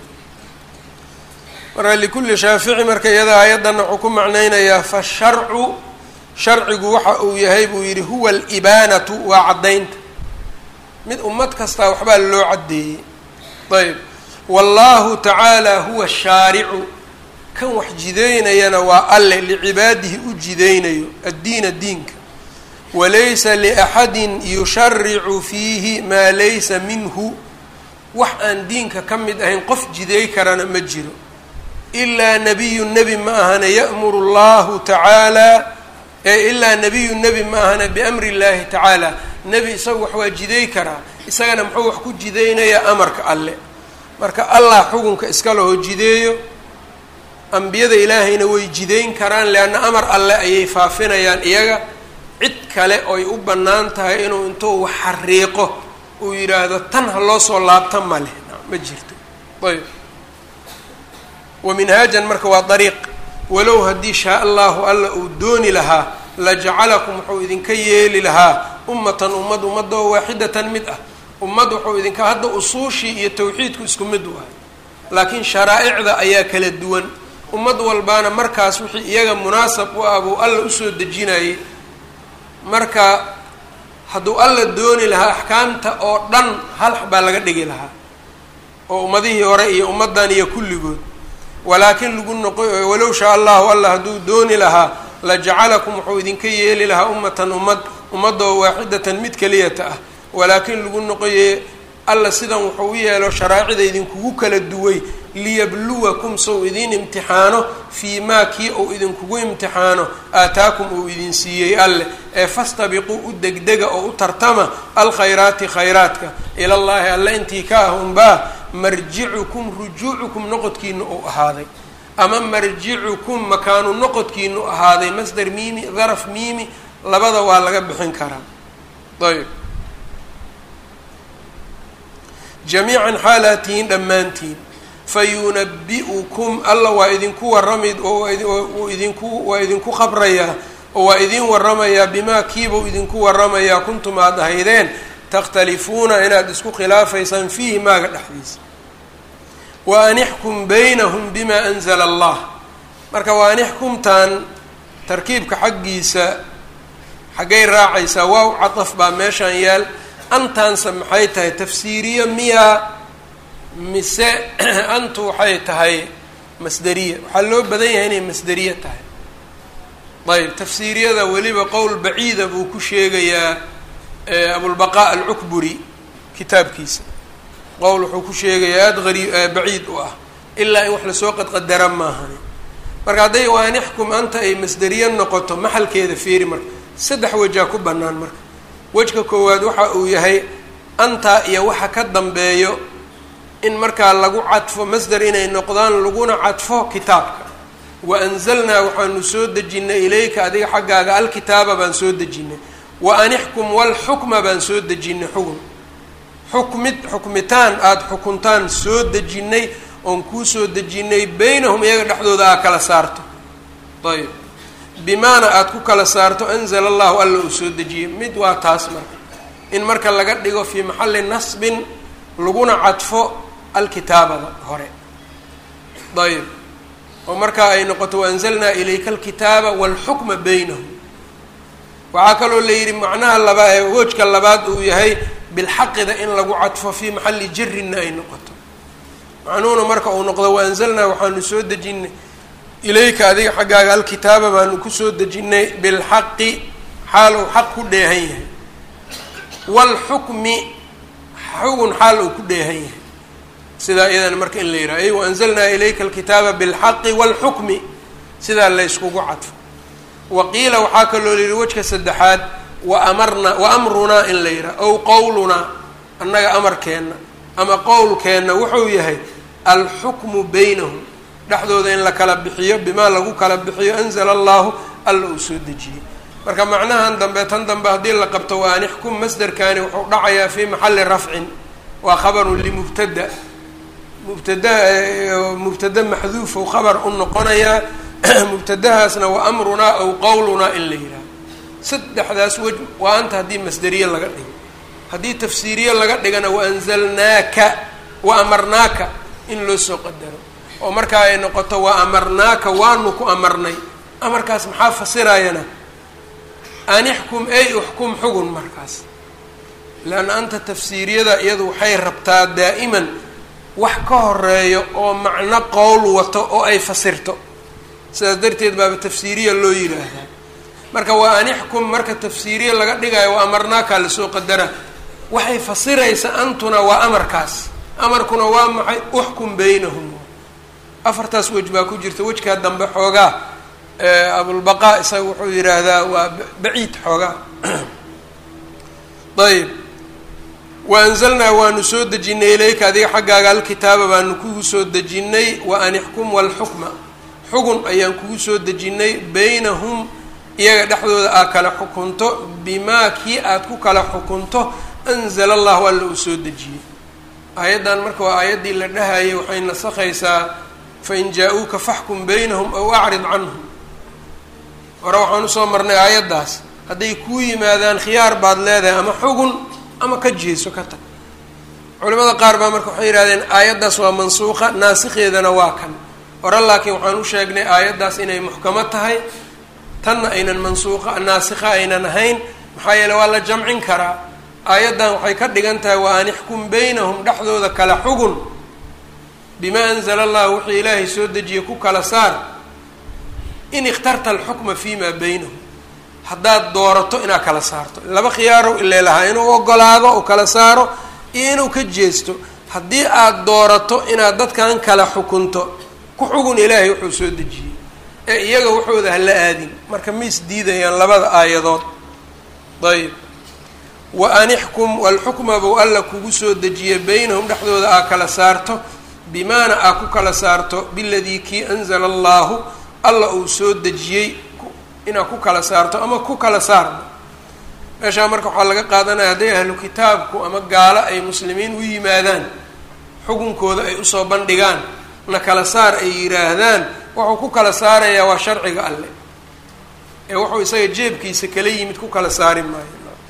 A: marka likulli shaafici marka iyada aayaddanna wuxuu ku macnaynayaa fasharcu sharcigu waxa uu yahay buu yidhi huwa alibaanatu waa caddaynta mid ummad kastaa waxbaa loo caddeeyey ayb wallaahu tacaala huwa shaaricu kan wax jideynayana waa alle licibaadihi u jideynayo addiina diinka walaysa liaxadin yusharicu fiihi maa laysa minhu wax aan diinka ka mid ahayn qof jideey karana ma jiro ilaa nabiyu nebi ma ahana ya'muru llahu tacaala ee ilaa nabiyu nebi ma ahana biamri llahi tacaala nebi isaga wax waa jideey karaa isagana muxuu wax ku jideynayaa amarka alle marka allah xukunka iska laho jideeyo ambiyada ilaahayna way jideyn karaan leanna amar alle ayay faafinayaan iyaga cid kale oy u bannaan tahay inuu intuu wax xariiqo uu yidhaahdo tan ha loo soo laabta ma leh ma jirto ayb wa minhaajan marka waa dariiq walow haddii shaa allahu alla uu dooni lahaa lajacalakum wuxuu idinka yeeli lahaa ummatan ummad ummadoo waaxidatan mid ah ummad wuxuu idinka hadda usuushii iyo tawxiidku isku mid wahay laakiin sharaa'icda ayaa kala duwan ummad walbaana markaas wixii iyaga munaasab u ah buu alla usoo dejinayay marka hadduu alla dooni lahaa axkaamta oo dhan hal baa laga dhigi lahaa oo ummadihii hore iyo ummaddan iyo kulligood walaakin lagu noqo walow shaa allahu alla hadduu dooni lahaa lajacalakum wuxuu idinka yeeli lahaa ummatan ummad ummadoo waaxidatan mid keliyata ah walaakin lagu noqoye alla sidan wuxuu u yeelo sharaacida idinkugu kala duway liyabluwakum sow idin imtixaano fii maa kii uu idinkugu imtixaano aataakum uu idin siiyey alleh ee fastabiquu u degdega oo u tartama alkhayraati khayraadka ilallaahi alle intii ka ah unbaa marjicukum rujuucukum noqodkiina uu ahaaday ama marjicukum makaanu noqodkiinu ahaaday masder miimi daraf miimi labada waa laga bixin karaa ayb jamiican xaalaatihiin dhammaantiin fayunabi-ukum alla waa idinku warami oo idinku waa idinku qabrayaa oo waa idin waramayaa bimaa kiibau idinku waramayaa kuntum aad ahaydeen takhtalifuuna inaad isku khilaafaysaan fiihi maaga dhexdiisa wa anixkum baynahum bima anzala allah marka wa anixkumtan tarkiibka xaggiisa xaggay raacaysaa waaw cadaf baa meeshaan yaal antaanse maxay tahay tafsiiriye miyaa mise antu waxay tahay masderiya waxaa loo badan yahay inay masderiye tahay ayb tafsiiriyada weliba qowl baciida buu ku sheegayaa abulbaqaa alcukburi kitaabkiisa qowl wuxuu ku sheegayaa aada ari baciid u ah ilaa in wax lasoo qadqadara maahani marka hadday waanixkum anta ay masderiye noqoto maxalkeeda fiiri marka saddex wejaa ku bannaan marka wejka koowaad waxa uu yahay antaa iyo waxa ka dambeeyo in markaa lagu cadfo masder inay noqdaan laguna cadfo kitaabka wa anzalnaa waxaanu soo dejinay ilayka adiga xaggaaga alkitaaba baan soo dejinay wa anixkum walxukma baan soo dejinay xugun xukmid xukmitaan aada xukuntaan soo dejinay oon kuu soo dejinay beynahum iyaga dhexdooda aa kala saarto ayb bimaana aada ku kala saarto anzala allahu alla uu soo dejiyey mid waa taas marka in marka laga dhigo fii maxalli nasbin laguna cadfo alkitaabada hore ayb oo markaa ay noqoto waanzalnaa ilayka alkitaaba walxukma beynahum waxaa kaloo la yidhi macnaha labaa ee woojka labaad uu yahay bilxaqida in lagu cadfo fii maxalli jarinna ay noqoto macnuhuna marka uu noqdo waanzalnaa waxaanu soo dejinay ilayka adiga xaggaaga alkitaaba baanu kusoo dejinay bilxaqi xaal uu xaq ku dheehan yahay waalxukmi xugun xaal uu ku dheehan yahay sidaa iyadana marka in la yidhaha ay waanzalnaa ilayka alkitaaba bilxaqi waalxukmi sidaa la yskugu cadfo wa qiila waxaa kaloo layidhi wejka saddexaad wa amarnaa wa amrunaa in la yidhaha ow qowlunaa annaga amarkeenna ama qowlkeenna wuxuu yahay alxukmu beynahum dhexdooda in la kala bixiyo bimaa lagu kala bixiyo anzala allahu alla uu soo dejiyey marka macnahan dambe tan dambe haddii la qabto waa anixkum masderkani wuxuu dhacayaa fii maxalli rafcin waa khabarun limubtada mubtada mubtada maxduufu khabar u noqonayaa mubtadahaasna wa amrunaa aw qowlunaa in la yidhaaho saddexdaas wej waa anta haddii masderiye laga dhigo haddii tafsiiriye laga dhigana waanzalnaaka wa amarnaaka in loo soo qadaro oo markaa ay noqoto wa amarnaaka waanu ku amarnay amarkaas maxaa fasirayana anixkum ay uxkum xugun markaas leanna anta tafsiiriyada iyadu waxay rabtaa daa'iman wax ka horeeyo oo macno qowl wato oo ay fasirto sidaas darteed baaba tafsiiriya loo yidhaahdaa marka waa anixkum marka tafsiiriya laga dhigayo waa amarnaakaa lasoo qadara waxay fasiraysa antuna waa amarkaas amarkuna waa maxay uxkum beynahum afartaas wej baa ku jirta wejkaa dambe xoogaa abulbaqaa isaga wuxuu yidhaahdaa waa baciid xoogaa ayb waanzalnaa waanu soo dejinay ilayka adiga xaggaaga alkitaaba baanu kugu soo dejinay wa anixkum walxukma xugun ayaan kugu soo dejinay beynahum iyaga dhexdooda aad kala xukunto bimaa kii aada ku kala xukunto anzala allahu alla uu soo dejiyey aayaddan marka waa aayaddii la dhahayay waxay nasakhaysaa fain jaa-uuka faxkum beynahum aw acrid canhum hore waxaan usoo marnay aayaddaas hadday kuu yimaadaan khiyaar baad leedahay ama xugun ama ka jeeso ka tag culimada qaar baa marka waxay yihahdeen aayaddaas waa mansuuqa naasikheedana waa kan hore laakiin waxaan u sheegnay aayaddaas inay muxkamo tahay tanna aynan mansuuqa naasikha aynan ahayn maxaa yeele waa la jamcin karaa aayaddan waxay ka dhigan tahay wa an ixkum beynahum dhexdooda kala xugun bimaa anzala allah wuxuu ilaahay soo dejiyey ku kala saar in ikhtarta alxukma fi maa beynahum haddaad doorato inaad kala saarto laba khiyaarow ile lahaa inuu ogolaado oo kala saaro iyo inuu ka jeesto haddii aad doorato inaad dadkan kala xukunto ku xugun ilaahay wuxuu soo dejiyey ee iyaga waxooda hala aadin marka ma isdiidayaan labada aayadood ayb wa an ixkum walxukma buu alla kugu soo dejiye beynahum dhexdooda aa kala saarto bimaana aa ku kala saarto biladii kii anzala allaahu alla uu soo dejiyey inaad ku kala saarto ama ku kala saarno meeshaa marka waxaa laga qaadanaya hadday ahlu kitaabku ama gaalo ay muslimiin u yimaadaan xukunkooda ay usoo bandhigaan na kala saar ay yidhaahdaan wuxuu ku kala saarayaa waa sharciga alle ee wuxuu isaga jeebkiisa kala yimid ku kala saari maayo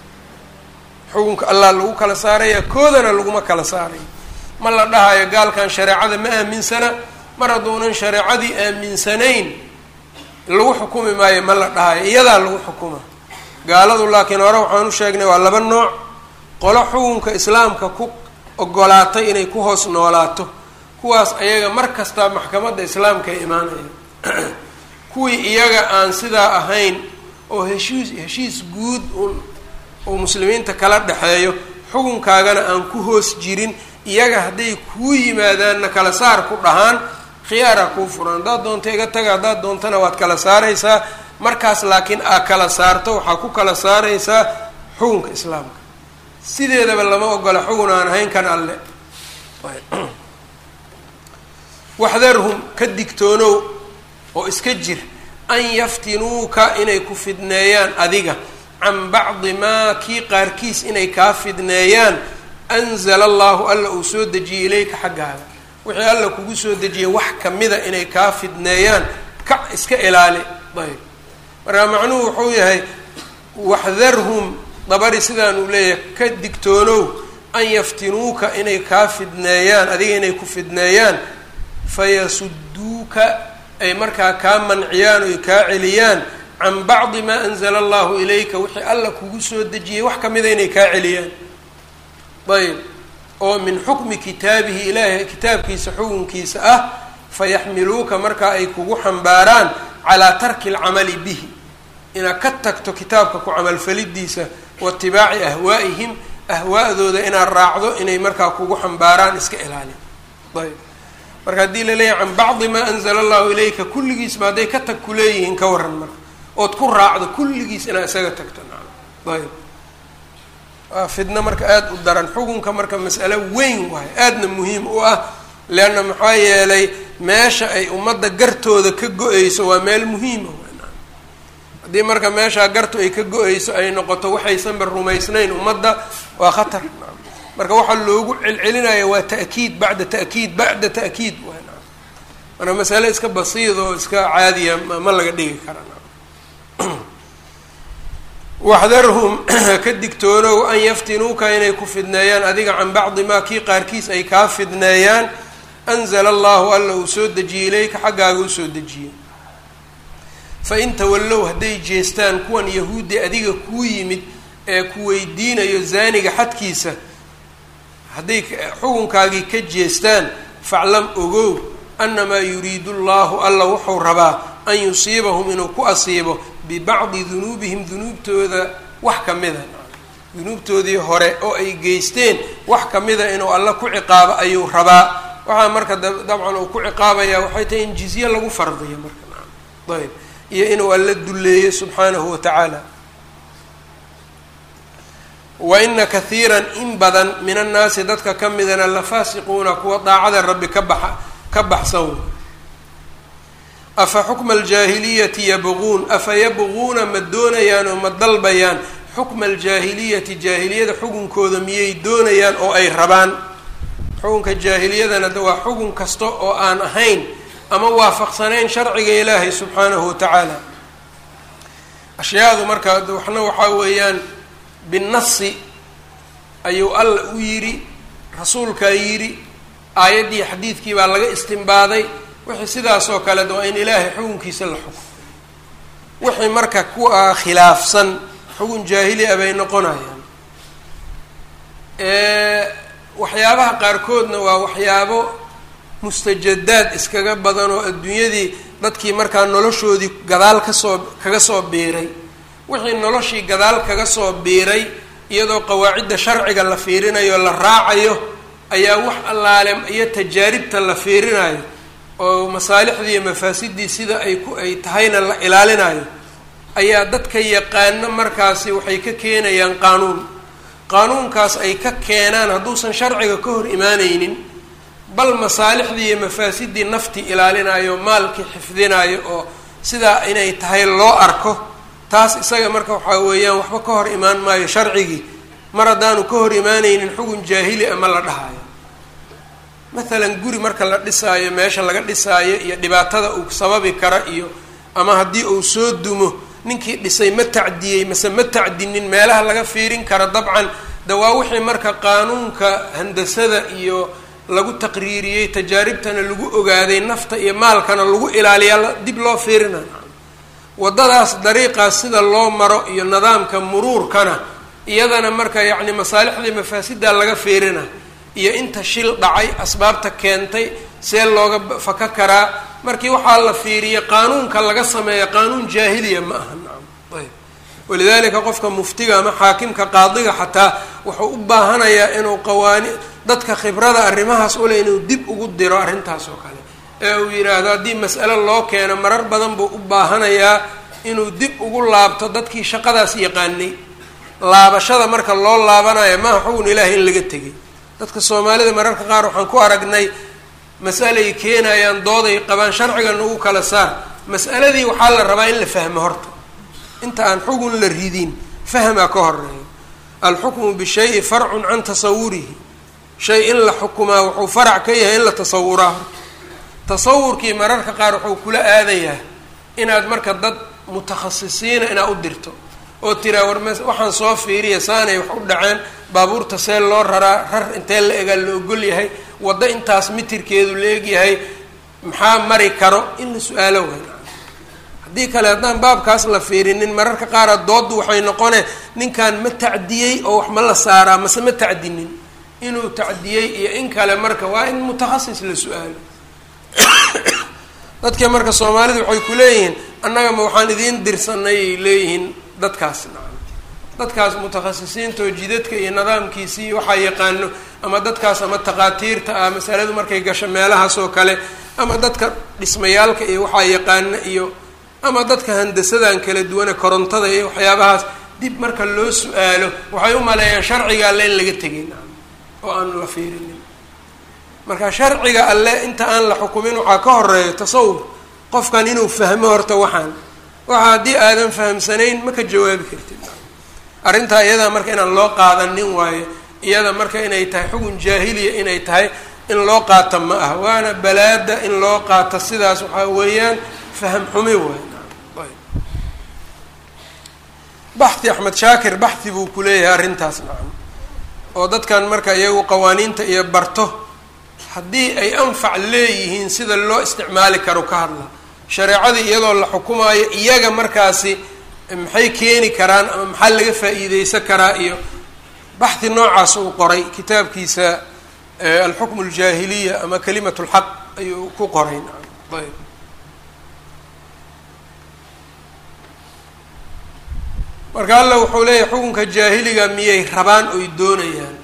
A: xukunka allah lagu kala saaraya koodana laguma kala saarayo ma la dhahayo gaalkan shareecada ma aaminsana mar hadduunan shareecadii aaminsanayn lagu xukumi maayo ma la dhahayo iyadaa lagu xukuma gaaladu laakiin hore waxaan u sheegnay waa laba nooc qolo xukunka islaamka ku ogolaatay inay ku hoos noolaato kuwaas ayaga mar kasta maxkamadda islaamka ay imaanayaan kuwii iyaga aan sidaa ahayn oo heshiis heshiis guud un uu muslimiinta kala dhexeeyo xukunkaagana aan ku hoos jirin iyaga hadday kuu yimaadaanna kala saar ku dhahaan khiyaaraa kuu furan haddaad doonto iga taga haddaad doontana waad kala saaraysaa markaas laakiin aa kala saarto waxaa ku kala saaraysaa xukunka islaamka sideedaba lama ogola xugun aan ahayn kan alle waxdarhum ka digtoonow oo iska jir an yaftinuuka inay ku fidneeyaan adiga can bacdi maa kii qaarkiis inay kaa fidneeyaan anzala allahu alla uu soo dejiyey ilayka xaggaaga wixii alla kugu soo dejiyay wax kamida inay kaa fidneeyaan ka iska ilaali ayb marka macnuhu wuxuu yahay waxdarhum dabari sidaan uu leeyahay ka digtoonow an yaftinuuka inay kaa fidneeyaan adiga inay ku fidneeyaan fayasuduuka ay markaa kaa manciyaan oy kaa celiyaan can bacdi maa anzala allahu ilayka wixii alla kugu soo dejiyey wax kamida inay kaa celiyaan ayb oo min xukmi kitaabihi ilaahay kitaabkiisa xukunkiisa ah fayaxmiluuka markaa ay kugu xambaaraan calaa tarki alcamali bihi inaad ka tagto kitaabka ku camalfalidiisa waitibaaci ahwaa'ihim ahwaa'dooda inaad raacdo inay markaa kugu xambaaraan iska ilaalin ayb marka haddii laleeyahay can bacdi maa anzala allahu ilayka kulligiisba hadday ka tag kuleeyihiin ka waran marka ood ku raacdo kulligiis inaad isaga tagto ayb waa fidno marka aada u daran xukunka marka mas'alo weyn waayo aadna muhiim u ah leanna maxaa yeelay meesha ay ummadda gartooda ka go-eyso waa meel muhiima haddii marka meeshaa gartu ay ka go-eyso ay noqoto waxaysanba rumaysnayn ummadda waa khatar marka waxaa loogu celcelinaya waa ta'kiid bacda ta'kiid bacda ta'kiid waa marka masale iska basiid oo iska caadiya ma laga dhigi kara waxdarhum ka digtoonow an yaftinuuka inay ku fidneeyaan adiga can bacdi maa kii qaarkiis ay kaa fidneeyaan anzala allahu alla uu soo dejiyey ilayka xaggaaga usoo dejiyey fa in tawallow hadday jeestaan kuwan yahuuddi adiga kuu yimid ee ku weydiinayo zaaniga xadkiisa hadday xukunkaagii ka jeestaan faclam ogow annamaa yuriidu llahu alla wuxuu rabaa an yusiibahum inuu ku asiibo bibacdi dunuubihim dunuubtooda wax kamida dunuubtoodii hore oo ay geysteen wax kamida inuu alla ku ciqaabo ayuu rabaa waxaa marka dabcan uu ku ciqaabaya waxay tahay in jizye lagu fardiyo marka ayb iyo inuu alla dulleeyo subxaanahu wa tacaala wa ina kathiiran in badan min annaasi dadka ka midana la faasiquuna kuwa daacada rabbi ka baxa ka baxsan afa xukma aljaahiliyati yabquun afa yabquuna ma doonayaan oo ma dalbayaan xukma aljaahiliyati jaahiliyada xukunkooda miyay doonayaan oo ay rabaan xukunka jaahiliyadana de waa xukun kasta oo aan ahayn ama waafaqsanayn sharciga ilaahay subxaanahu watacaala ashyaadu marka waxna waxaa weeyaan binasi ayuu alla u yidhi rasuulkaa yidhi aayaddii xadiidkii baa laga istimbaaday wixii sidaas oo kale waa in ilaahay xukunkiisa la xuko wixii marka kuwa khilaafsan xukun jaahili a bay noqonayaan waxyaabaha qaarkoodna waa waxyaabo mustajadaad iskaga badan oo adduunyadii dadkii markaa noloshoodii gadaal kasoo kaga soo biiray wixii noloshii gadaal kaga soo biiray iyadoo qawaacidda sharciga la fiirinayo la raacayo ayaa wax allaale iyo tajaaribta la fiirinayo oo masaalixdii iyo mafaasidii sida ay ku ay tahayna la ilaalinayo ayaa dadka yaqaano markaasi waxay ka keenayaan qaanuun qaanuunkaas ay ka keenaan hadduusan sharciga ka hor imaaneynin bal masaalixdii iyo mafaasidii naftii ilaalinayo maalkii xifdinayo oo sidaa inay tahay loo arko taas isaga marka waxaa weeyaan waxba ka hor imaan maayo sharcigii mar haddaanu ka hor imaaneynin xugun jaahili ama la dhahayo mathalan guri marka la dhisaayo meesha laga dhisaayo iyo dhibaatada uu sababi kara iyo ama haddii uu soo dumo ninkii dhisay ma tacdiyey mase ma tacdinin meelaha laga fiirin kara dabcan de waa wixii marka qaanuunka handasada iyo lagu taqriiriyey tajaaribtana lagu ogaaday nafta iyo maalkana lagu ilaaliyaa dib loo fiirinayo waddadaas dariiqaas sida loo maro iyo nidaamka muruurkana iyadana marka yacni masaalixdii mafaasiddaa laga fiirina iyo inta shil dhacay asbaabta keentay see looga faka karaa markii waxaa la fiiriya qaanuunka laga sameeya qaanuun jaahiliya ma aha nacam ayb walidalika qofka muftiga ama xaakimka qaadiga xataa wuxuu u baahanayaa inuu qawaani dadka khibrada arrimahaas ule inuu dib ugu diro arrintaas oo kale ee uu yidhaahdo haddii mas'alo loo keeno marar badan buu u baahanayaa inuu dib ugu laabto dadkii shaqadaas yaqaanay laabashada marka loo laabanayo maaha xugun ilaahay in laga tegay dadka soomaalida mararka qaar waxaan ku aragnay mas'alay keenayaan dooday qabaan sharcigan ugu kala saar mas'aladii waxaa la rabaa in la fahmo horta inta aan xugun la ridin fahmaa ka horeeyo alxukmu bishayi farcun can tasawurihi shay in la xukumaa wuxuu farac ka yahay in la tasawuraa horta tasawurkii mararka qaar wuxuu kula aadayaa inaad marka dad mutakhasisiina inaad u dirto oo tiraa war m waxaan soo fiiriya saanay wax u dhaceen baabuurta see loo raraa rar intee la egaa la ogol yahay waddo intaas mitirkeedu la egyahay maxaa mari karo in la su-aalo weyn haddii kale haddaan baabkaas la fiirinin mararka qaara dooddu waxay noqone ninkan ma tacdiyey oo wax ma la saaraa mase ma tacdinin inuu tacdiyey iyo in kale marka waa in mutakhasis la su-aalo dadka marka soomaalidu waxay ku leeyihiin annaga ma waxaan idiin dirsanay ay leeyihiin dadkaas nacam dadkaas mutakhasisiintoo jidadka iyo nidaamkiisii waxaa yaqaano ama dadkaas ama takhaatiirta ah masaladu markay gasho meelahaas oo kale ama dadka dhismayaalka iyo waxaa yaqaano iyo ama dadka handasadan kala duwane korontada iyo waxyaabahaas dib marka loo su-aalo waxay u maleeyaan sharciga alle in laga tegay nacam oo aan la fiirinin marka sharciga alle inta aan la xukumin waxaa ka horeeya tasawur qofkan inuu fahmo horta waxaan waxa haddii aadan fahamsanayn ma ka jawaabi kartid arrintaa iyadaa marka inaan loo qaadanin waayo iyada marka inay tahay xugun jaahiliya inay tahay in loo qaata ma ah waana balaada in loo qaato sidaas waxaa weeyaan faham xumi waay baxi axmed shaakir baxi buu ku leeyahay arrintaas nacam oo dadkan marka iyagu qawaaniinta iyo barto haddii ay anfac leeyihiin sida loo isticmaali karo ka hadla shareecadii iyadoo la xukumaayo iyaga markaasi maxay keeni karaan ama maxaa laga faa-iideysan karaa iyo baxhi noocaas uu qoray kitaabkiisa alxukmu aljaahiliya ama kalimat lxaq ayuu ku qoray nacam ayb marka alla wuxuu leeyahay xukunka jaahiliga miyay rabaan oy doonayaan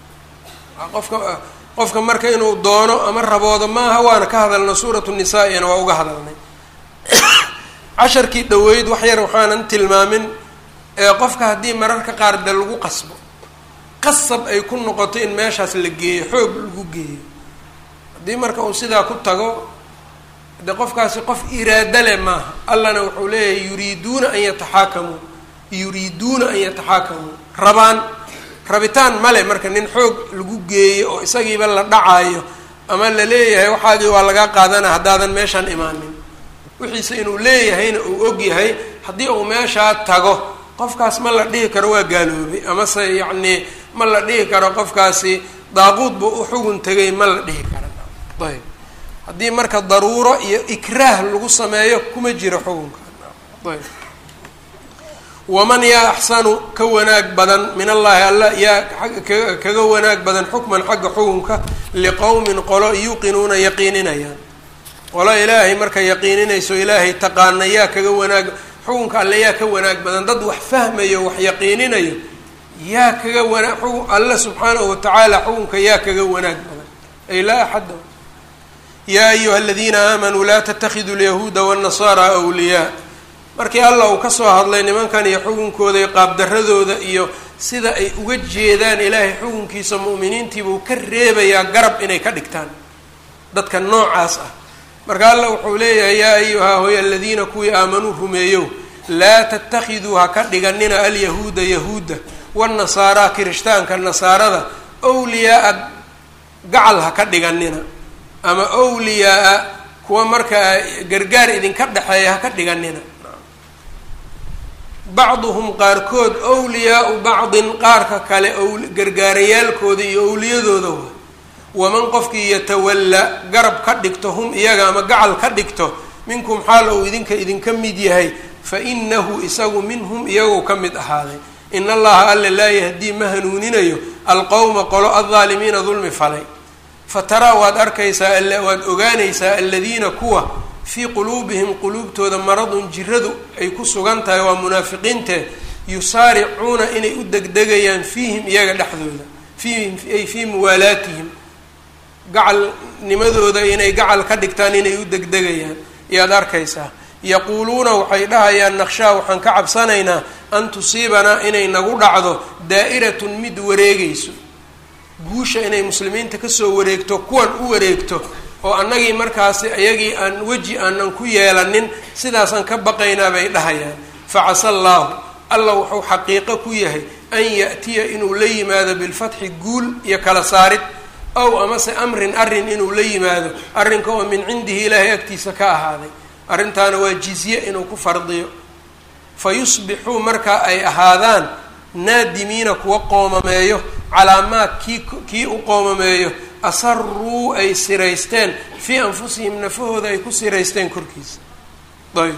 A: qofka qofka marka inuu doono ama raboodo maaha waana ka hadalna suuratu nisaa iyana waa uga hadalnay casharkii dhaweyd wax yar waxaanan tilmaamin ee qofka haddii mararka qaar de lagu qasbo qasab ay ku noqoto in meeshaas la geeyo xoog lagu geeyo haddii marka uu sidaa ku tago de qofkaasi qof iraado leh maaha allana wuxuu leeyahay yuriiduuna an yataxaakamuu yuriiduuna an yataxaakamuu rabaan rabitaan male marka nin xoog lagu geeyo oo isagiiba la dhacaayo ama la leeyahay waxaagii waa lagaa qaadana haddaadan meeshaan imaanin wixiise inuu leeyahayna uu og yahay haddii uu meeshaa tago qofkaas ma la dhihi karo waa gaaloobay amase yacnii ma la dhihi karo qofkaasi daaquud buu u xugun tegay ma la dhihi karo ayb haddii marka daruuro iyo ikraah lagu sameeyo kuma jiro xugunka ayb waman yaa axsanu ka wanaag badan min allahi alla yaa ka kaga wanaag badan xukman xagga xukunka liqowmin qolo yuuqinuuna yaqiininayaan qolo ilaahay marka yaqiininayso ilaahay taqaana yaa kaga wanaag xukunka alle yaa ka wanaag badan dad wax fahmayo wax yaqiininayo yaa kaga wanaag xukun alle subxaanahu watacaala xukunka yaa kaga wanaag badan ay laa axadda yaa ayuha aladiina aamanuu laa tatakiduu lyahuuda wاnnasaara wliyaa markii allah uu kasoo hadlay nimankan iyo xukunkooda iyo qaabdaradooda iyo sida ay uga jeedaan ilaahay xukunkiisa mu'miniintiibuu ka reebayaa garab inay ka dhigtaan dadka noocaas ah marka allah wuxuu leeyahay yaa ayuha hoy aladiina kuwii aamanuu rumeeyow laa tatakiduu ha ka dhiganina alyahuuda yahuuda wاnnasaaraa kirishtaanka nasaarada wliyaaa gacal ha ka dhiganina ama wliyaaa kuwa markaa gargaar idinka dhexeeya ha ka dhiganina bacduhum qaarkood wliyaau bacdin qaarka kale gargaarayaalkooda iyo owliyadooda wa waman qofkii yatawalla garab ka dhigto hum iyaga ama gacal ka dhigto minkum xaal ou idinka idinka mid yahay fa inahu isagu minhum iyagoo ka mid ahaaday in allaha alle laa yahdii ma hanuuninayo alqowma qolo aldaalimiina dulmi falay fa taraa waad arkaysaa waad ogaanaysaa aladiina kuwa fii quluubihim quluubtooda maradun jiradu ay ku sugan tahay waa munaafiqiinte yusaaricuuna inay u degdegayaan fiihim iyaga dhexdooda fiihim ay fii muwaalaatihim gacalnimadooda inay gacal ka dhigtaan inay u degdegayaan ayaad arkaysaa yaquuluuna waxay dhahayaan naqshaa waxaan ka cabsanaynaa an tusiibanaa inay nagu dhacdo daa'iratun mid wareegayso guusha inay muslimiinta kasoo wareegto kuwan u wareegto oo annagii markaasi iyagii aan weji aanan ku yeelanin sidaasaan ka baqaynaa bay dhahayaan facasa allaahu alla wuxuu xaqiiqo ku yahay an ya'tiya inuu la yimaado bilfatxi guul iyo kala saarid ow amase amrin arrin inuu la yimaado arrinka oo min cindihi ilaahay agtiisa ka ahaaday arrintaana waa jizye inuu ku fardiyo fa yusbixuu markaa ay ahaadaan naadimiina kuwa qoomameeyo calaa maa kii kii u qoomameeyo asaruu ay siraysteen fii anfusihim nafahooda ay ku siraysteen korkiisa ayb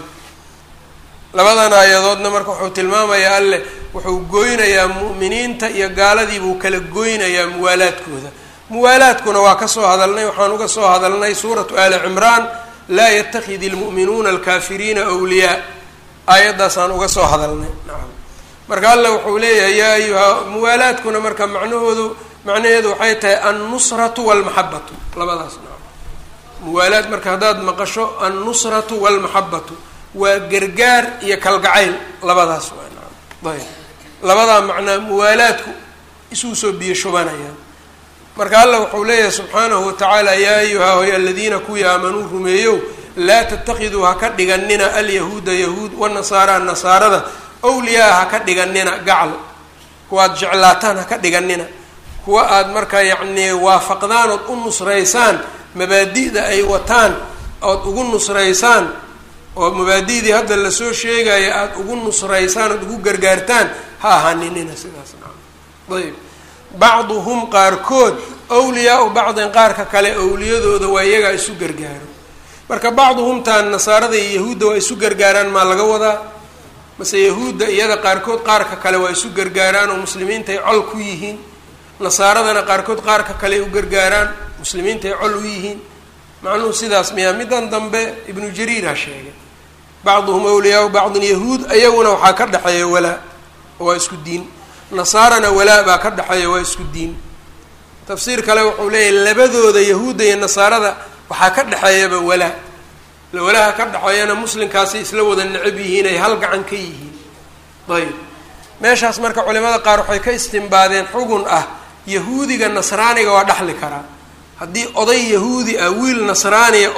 A: labadan aayadoodna marka wuxuu tilmaamayaa alleh wuxuu goynayaa mu'miniinta iyo gaaladii buu kala goynayaa muwaalaadkooda muwaalaadkuna waa kasoo hadalnay waxaan uga soo hadalnay suuratu aali cimraan laa yatakid ilmu'minuuna alkaafiriina wliyaa aayaddaasaan uga soo hadalnay nacam marka alla wuxuu leeyahay yaa ayuha muwaalaadkuna marka macnahoodu macnaheedu waxay tahay annusratu walmaxabatu labadaas nacam muwaalaad marka haddaad maqasho annusratu walmaxabatu waa gargaar iyo kalgacayl labadaas waa nacam ayb labadaa macnaa muwaalaadku isuu soo biyo shubanayaan marka alla wuxuu leeyahay subxaanahu watacaala yaa ayuha hoy aladiina kuwii aamanuu rumeeyow laa tatakiduu ha ka dhiganina alyahuuda yahuud wanasaara nasaarada awliyaa ha ka dhiganina gacal kuwa aad jeclaataan ha ka dhiganina kuwa aad markaa yacnii waafaqdaan ood u nusraysaan mabaadi'da ay wataan ood ugu nusraysaan oo mabaadi'dii hadda lasoo sheegaya aada ugu nusraysaan ood ugu gargaartaan ha ahaaninina sidaas nacam ayb bacduhum qaarkood awliyaau bacdin qaarka kale awliyadooda waa iyagaa isu gargaaro marka bacduhumtaan nasaarada iyo yahuudda waa isu gargaaraan maa laga wadaa mase yahuudda iyada qaarkood qaarka kale waa isu gargaaraan oo muslimiintaay col ku yihiin nasaaradana qaarkood qaarka kale u gargaaraan muslimiintaay col u yihiin macnuhu sidaas miyaa middan dambe ibnu jariira sheegay bacduhum awliyaau bacdin yahuud ayaguna waxaa ka dhexeeya walaa waa isku diin nasaarana walaa baa ka dhexeeya waa isku diin tafsiir kale wuxuu leeyahay labadooda yahuudda iyo nasaarada waxaa ka dhexeeyaba walaa walaha ka dhexeeyana muslimkaasi isla wada necab yihiin ay hal gacan ka yihiin ayb meeshaas marka culimada qaar waxay ka istimbaadeen xugun ah yahuudiga nasraaniga waa dhexli karaa haddii oday yahuudi ah wiil nasraaniya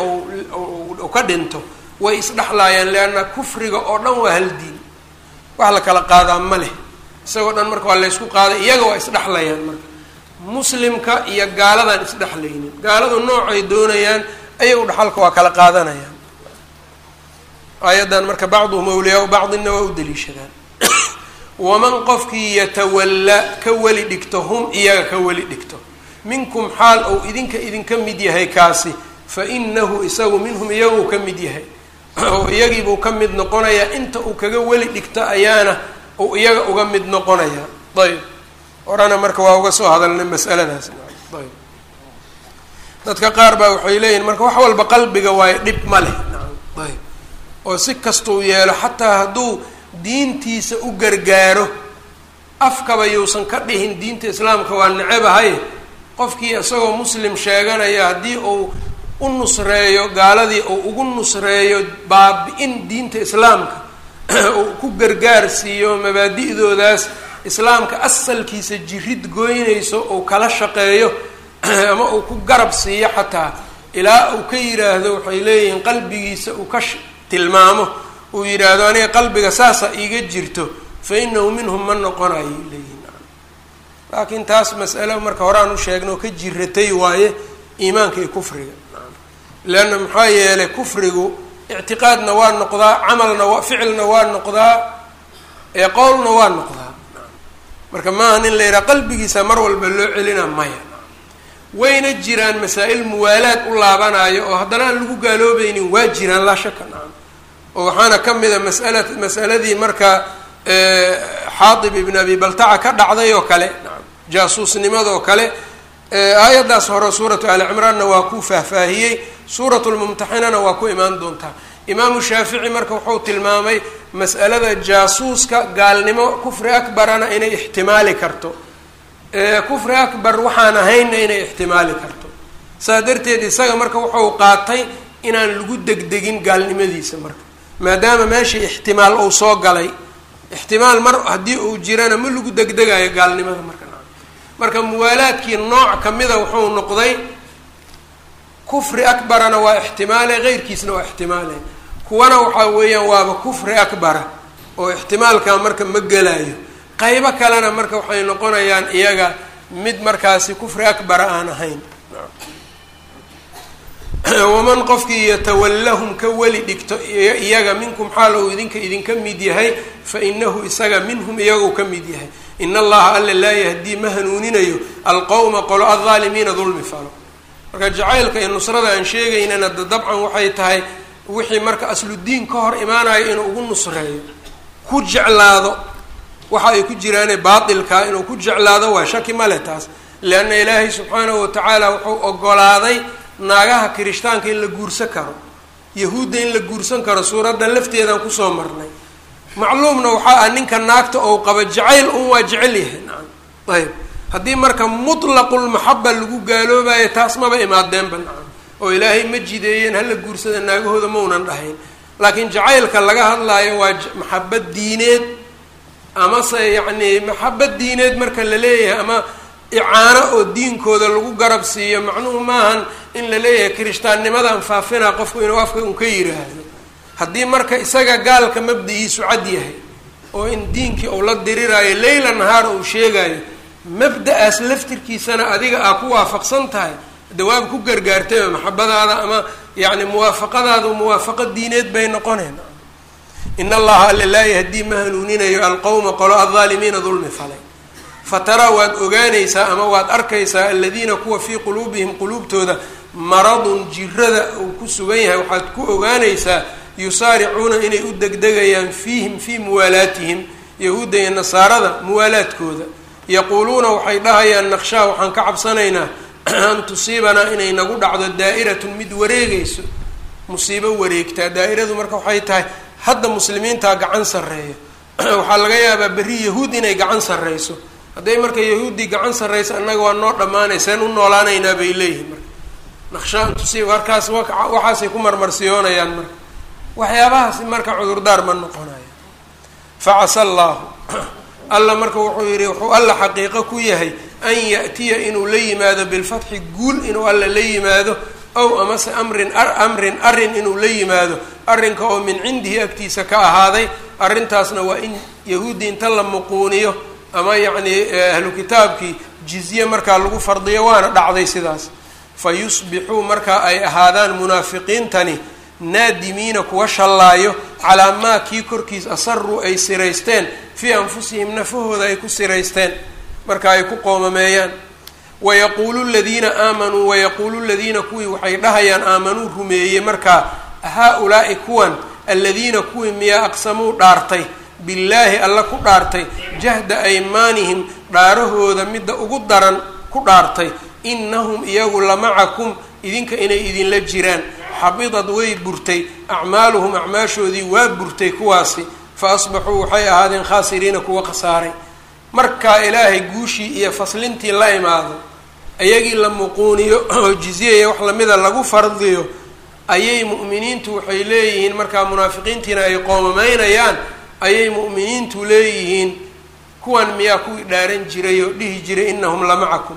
A: ou ka dhinto way isdhexlaayaan leanna kufriga oo dhan waa hal diin wax la kala qaadaa ma leh isagoo dhan marka waa laysku qaaday iyaga waa isdhexlayaan marka muslimka iyo gaaladan isdhexlaynin gaaladu noocay doonayaan ayagu dhaxalka waa kala qaadanayaan aayaddan marka bacduhum awliyaau bacdinna waa u daliishadaan waman qofkii yatawalla ka weli dhigto hum iyaga ka weli dhigto minkum xaal ou idinka idinka mid yahay kaasi fa inahu isagu minhum iyaguu ka mid yahay oo iyagiibuu ka mid noqonayaa inta uu kaga weli dhigto ayaana uu iyaga uga mid noqonayaa ayb horena marka waa uga soo hadalnay masaladaas ayb dadka qaar baa waxay leeyihin marka wax walba qalbiga waayo dhib ma leh ayb oo si kastuu yeelo xataa hadduu diintiisa u gargaaro afkaba yuusan ka dhihin diinta islaamka waa necebahay qofkii isagoo muslim sheeganaya haddii uu u nusreeyo gaaladii uu ugu nusreeyo baabi-in diinta islaamka uu ku gargaar siiyo mabaadi'doodaas islaamka asalkiisa jirid goynayso uu kala shaqeeyo ama uu ku garab siiyo xataa ilaa uu ka yidhaahdo waxay leeyihiin qalbigiisa uu ka tilmaamo uu yidhaahdo aniga qalbiga saasa iiga jirto fa inahu minhum ma noqonayo leeyihin laakiin taas mas'alo marka horaan u sheegno ka jiratay waaye iimaanka iyo kufriga leanna maxaa yeelay kufrigu ictiqaadna waa noqdaa camalna waa ficilna waa noqdaa ee qowlna waa noqdaa marka maaha nin la yidhaha qalbigiisa mar walba loo celina maya wayna jiraan masaa-il muwaalaad u laabanayo oo haddana aan lagu gaaloobaynin waa jiraan laa shaka nacam oo waxaana ka mid a masala masaladii marka xaatib ibn abi baltaca ka dhacday oo kale jaasuusnimadoo kale aayaddaas hore suuratu ali cimraanna waa ku faahfaahiyey suuratu lmumtaxinana waa ku imaan doontaa imaamu shaafici marka wuxuu tilmaamay mas'alada jaasuuska gaalnimo kufri akbarana inay ixtimaali karto kufri akbar waxaan ahaynna inay ixtimaali karto saa darteed isaga marka wuxuu qaatay inaan lagu degdegin gaalnimadiisa marka maadaama meeshii ixtimaal uu soo galay ixtimaal mar haddii uu jirana ma lagu degdegayo gaalnimada marka marka muwaalaadkii nooc kamida wuxuu noqday kufri akbarana waa ixtimaale keyrkiisna waa ixtimaale kuwana waxaa weeyaan waaba kufri akbara oo ixtimaalka marka ma gelayo qaybo kalena marka waxay noqonayaan iyaga mid markaasi kufri akbara aan ahayn waman qofkii yatawallahum ka weli dhigto iyaga minkum xaal ou idinka idinka mid yahay fa inahu isaga minhum iyagou ka mid yahay in allaha alla laa yahdii ma hanuuninayo alqowma qolo aldaalimiina dulmi falo marka jacaylka iyo nusrada aan sheegaynana da dabcan waxay tahay wixii marka asludiin ka hor imaanayo inuu ugu nusreeyo ku jeclaado waxa ay ku jiraane baatilkaa inuu ku jeclaado waa shaki male taas leanna ilaahay subxaanahu watacaala wuxuu ogolaaday naagaha kirishtaanka in la guursan karo yahuudda in la guursan karo suuraddan lafteedaan kusoo marnay macluumna waxaa ah ninka naagta ou qaba jacayl un waa jecel yahay nacam ayb haddii marka mutlaqulmaxaba lagu gaaloobayo taas maba imaadeenba nacam oo ilaahay ma jideeyeen hala guursada naagahooda maunan dhahayn laakiin jacaylka laga hadlaayo waa maxabad diineed amase yacni maxabad diineed marka la leeyahay ama icaano oo diinkooda lagu garab siiyo macnuhu maahan in la leeyahay kirishtaannimadan faafinaa qofku inuu afka un ka yiraahdo haddii marka isaga gaalka mabda-iisu cad yahay oo in diinkii uu la diriraayo leyla nahaar uu sheegayo mabda-aas laftirkiisana adiga aa ku waafaqsan tahay dawaab ku gargaartayba maxabadaada ama yacni muwaafaqadaadu muwaafaqo diineed bay noqoneen in allaha alla laa yahdii ma hanuuninayo alqowma qolo aldaalimiina dulmi falay fataraa waad ogaanaysaa ama waad arkaysaa aladiina kuwa fii quluubihim quluubtooda maradun jirada uu ku sugan yahay waxaad ku ogaanaysaa yusaaricuuna inay u degdegayaan fiihim fii muwaalaatihim yahuudda iyo nasaarada muwaalaadkooda yaquuluuna waxay dhahayaan naqshaa waxaan ka cabsanaynaa an tusiibanaa inay nagu dhacdo daa'iratun mid wareegayso musiibo wareegtaa daa'iradu marka waxay tahay hadda muslimiintaa gacan sarreeya waxaa laga yaabaa berri yahuud inay gacan sarreyso hadday marka yahuuddii gacan sarreyso annaga waa noo dhammaanayseen u noolaanaynaa bay leeyihin marka naqshaa an tusiiba markaas waxaasay ku marmarsiyoonayaan marka waxyaabahaasi marka cudurdaar ma noqonayo facasa allaahu alla marka wuxuu yidhi wuxuu alla xaqiiqo ku yahay an ya'tiya inuu la yimaado bilfatxi guul inuu alla la yimaado ow amase amrin amrin arrin inuu la yimaado arrinka oo min cindihi agtiisa ka ahaaday arrintaasna waa in yahuudi inta la muquuniyo ama yacni ahlu kitaabkii jizye markaa lagu fardiyo waana dhacday sidaas fa yusbixuu markaa ay ahaadaan munaafiqiintani naadimiina kuwa shallaayo calaa maa kii korkiis asaruu ay siraysteen fii anfusihim nafahooda ay ku siraysteen marka ay ku qoomameeyaan wayaquulu ladiina aamanuu wayaquulu ladiina kuwii waxay dhahayaan aamanuu rumeeyey markaa haa-ulaa'i kuwan aladiina kuwii miyaa aqsamuu dhaartay billaahi alla ku dhaartay jahda aymaanihim dhaarahooda midda ugu daran ku dhaartay innahum iyagu lamacakum idinka inay idinla jiraan xabidad way burtay acmaaluhum acmaashoodii waa burtay kuwaasi fa asbaxuu waxay ahaadeen khaasiriina kuwa khasaaray markaa ilaahay guushii iyo faslintii la imaado ayagii la muquuniyo oo jizyaya wax lamida lagu fardiyo ayay mu'miniintu waxay leeyihiin markaa munaafiqiintiina ay qoomameynayaan ayay mu'miniintu leeyihiin kuwan miyaa kuwii dhaaran jiray oo dhihi jiray inahum lamacakum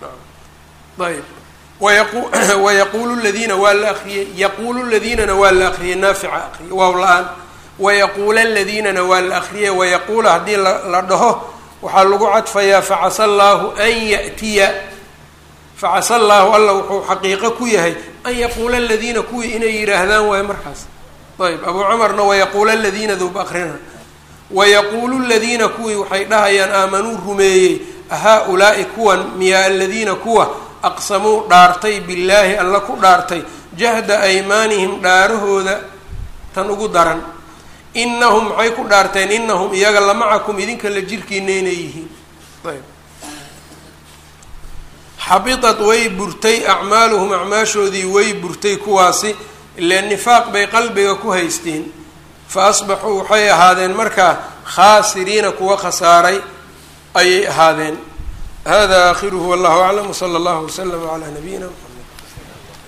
A: ayb wayaquulu ladiina waa la akriyey yaquulu ladiinana waa la akriyey naafica aqriye waaw la-aan wayaquula ladiinana waa la akriyey wayaquula haddii la dhaho waxaa lagu cadfayaa facasa allaahu an ya'tiya facasa allaahu alla wuxuu xaqiiqo ku yahay an yaquula aladiina kuwii inay yidhaahdaan waayo markaas ayb abuu cumarna wayaquula aladiina dub akrina wayaquulu ladiina kuwii waxay dhahayaan aamanuu rumeeyey haa-ulaa'i kuwan miyaa aladiina kuwa aqsamuu dhaartay billaahi alla ku dhaartay jahda aymaanihim dhaarahooda tan ugu daran inahum maxay ku dhaarteen inahum iyaga lamacakum idinka la jirkiina inay yihiin ayb xabitat way burtay acmaaluhum acmaashoodii way burtay kuwaasi ile nifaaq bay qalbiga ku haysteen fa asbaxuu waxay ahaadeen markaa khaasiriina kuwa khasaaray ayay ahaadeen hada aakhiruhu wallahu aclam wsala allahu waslama calaa nabiyina mxamed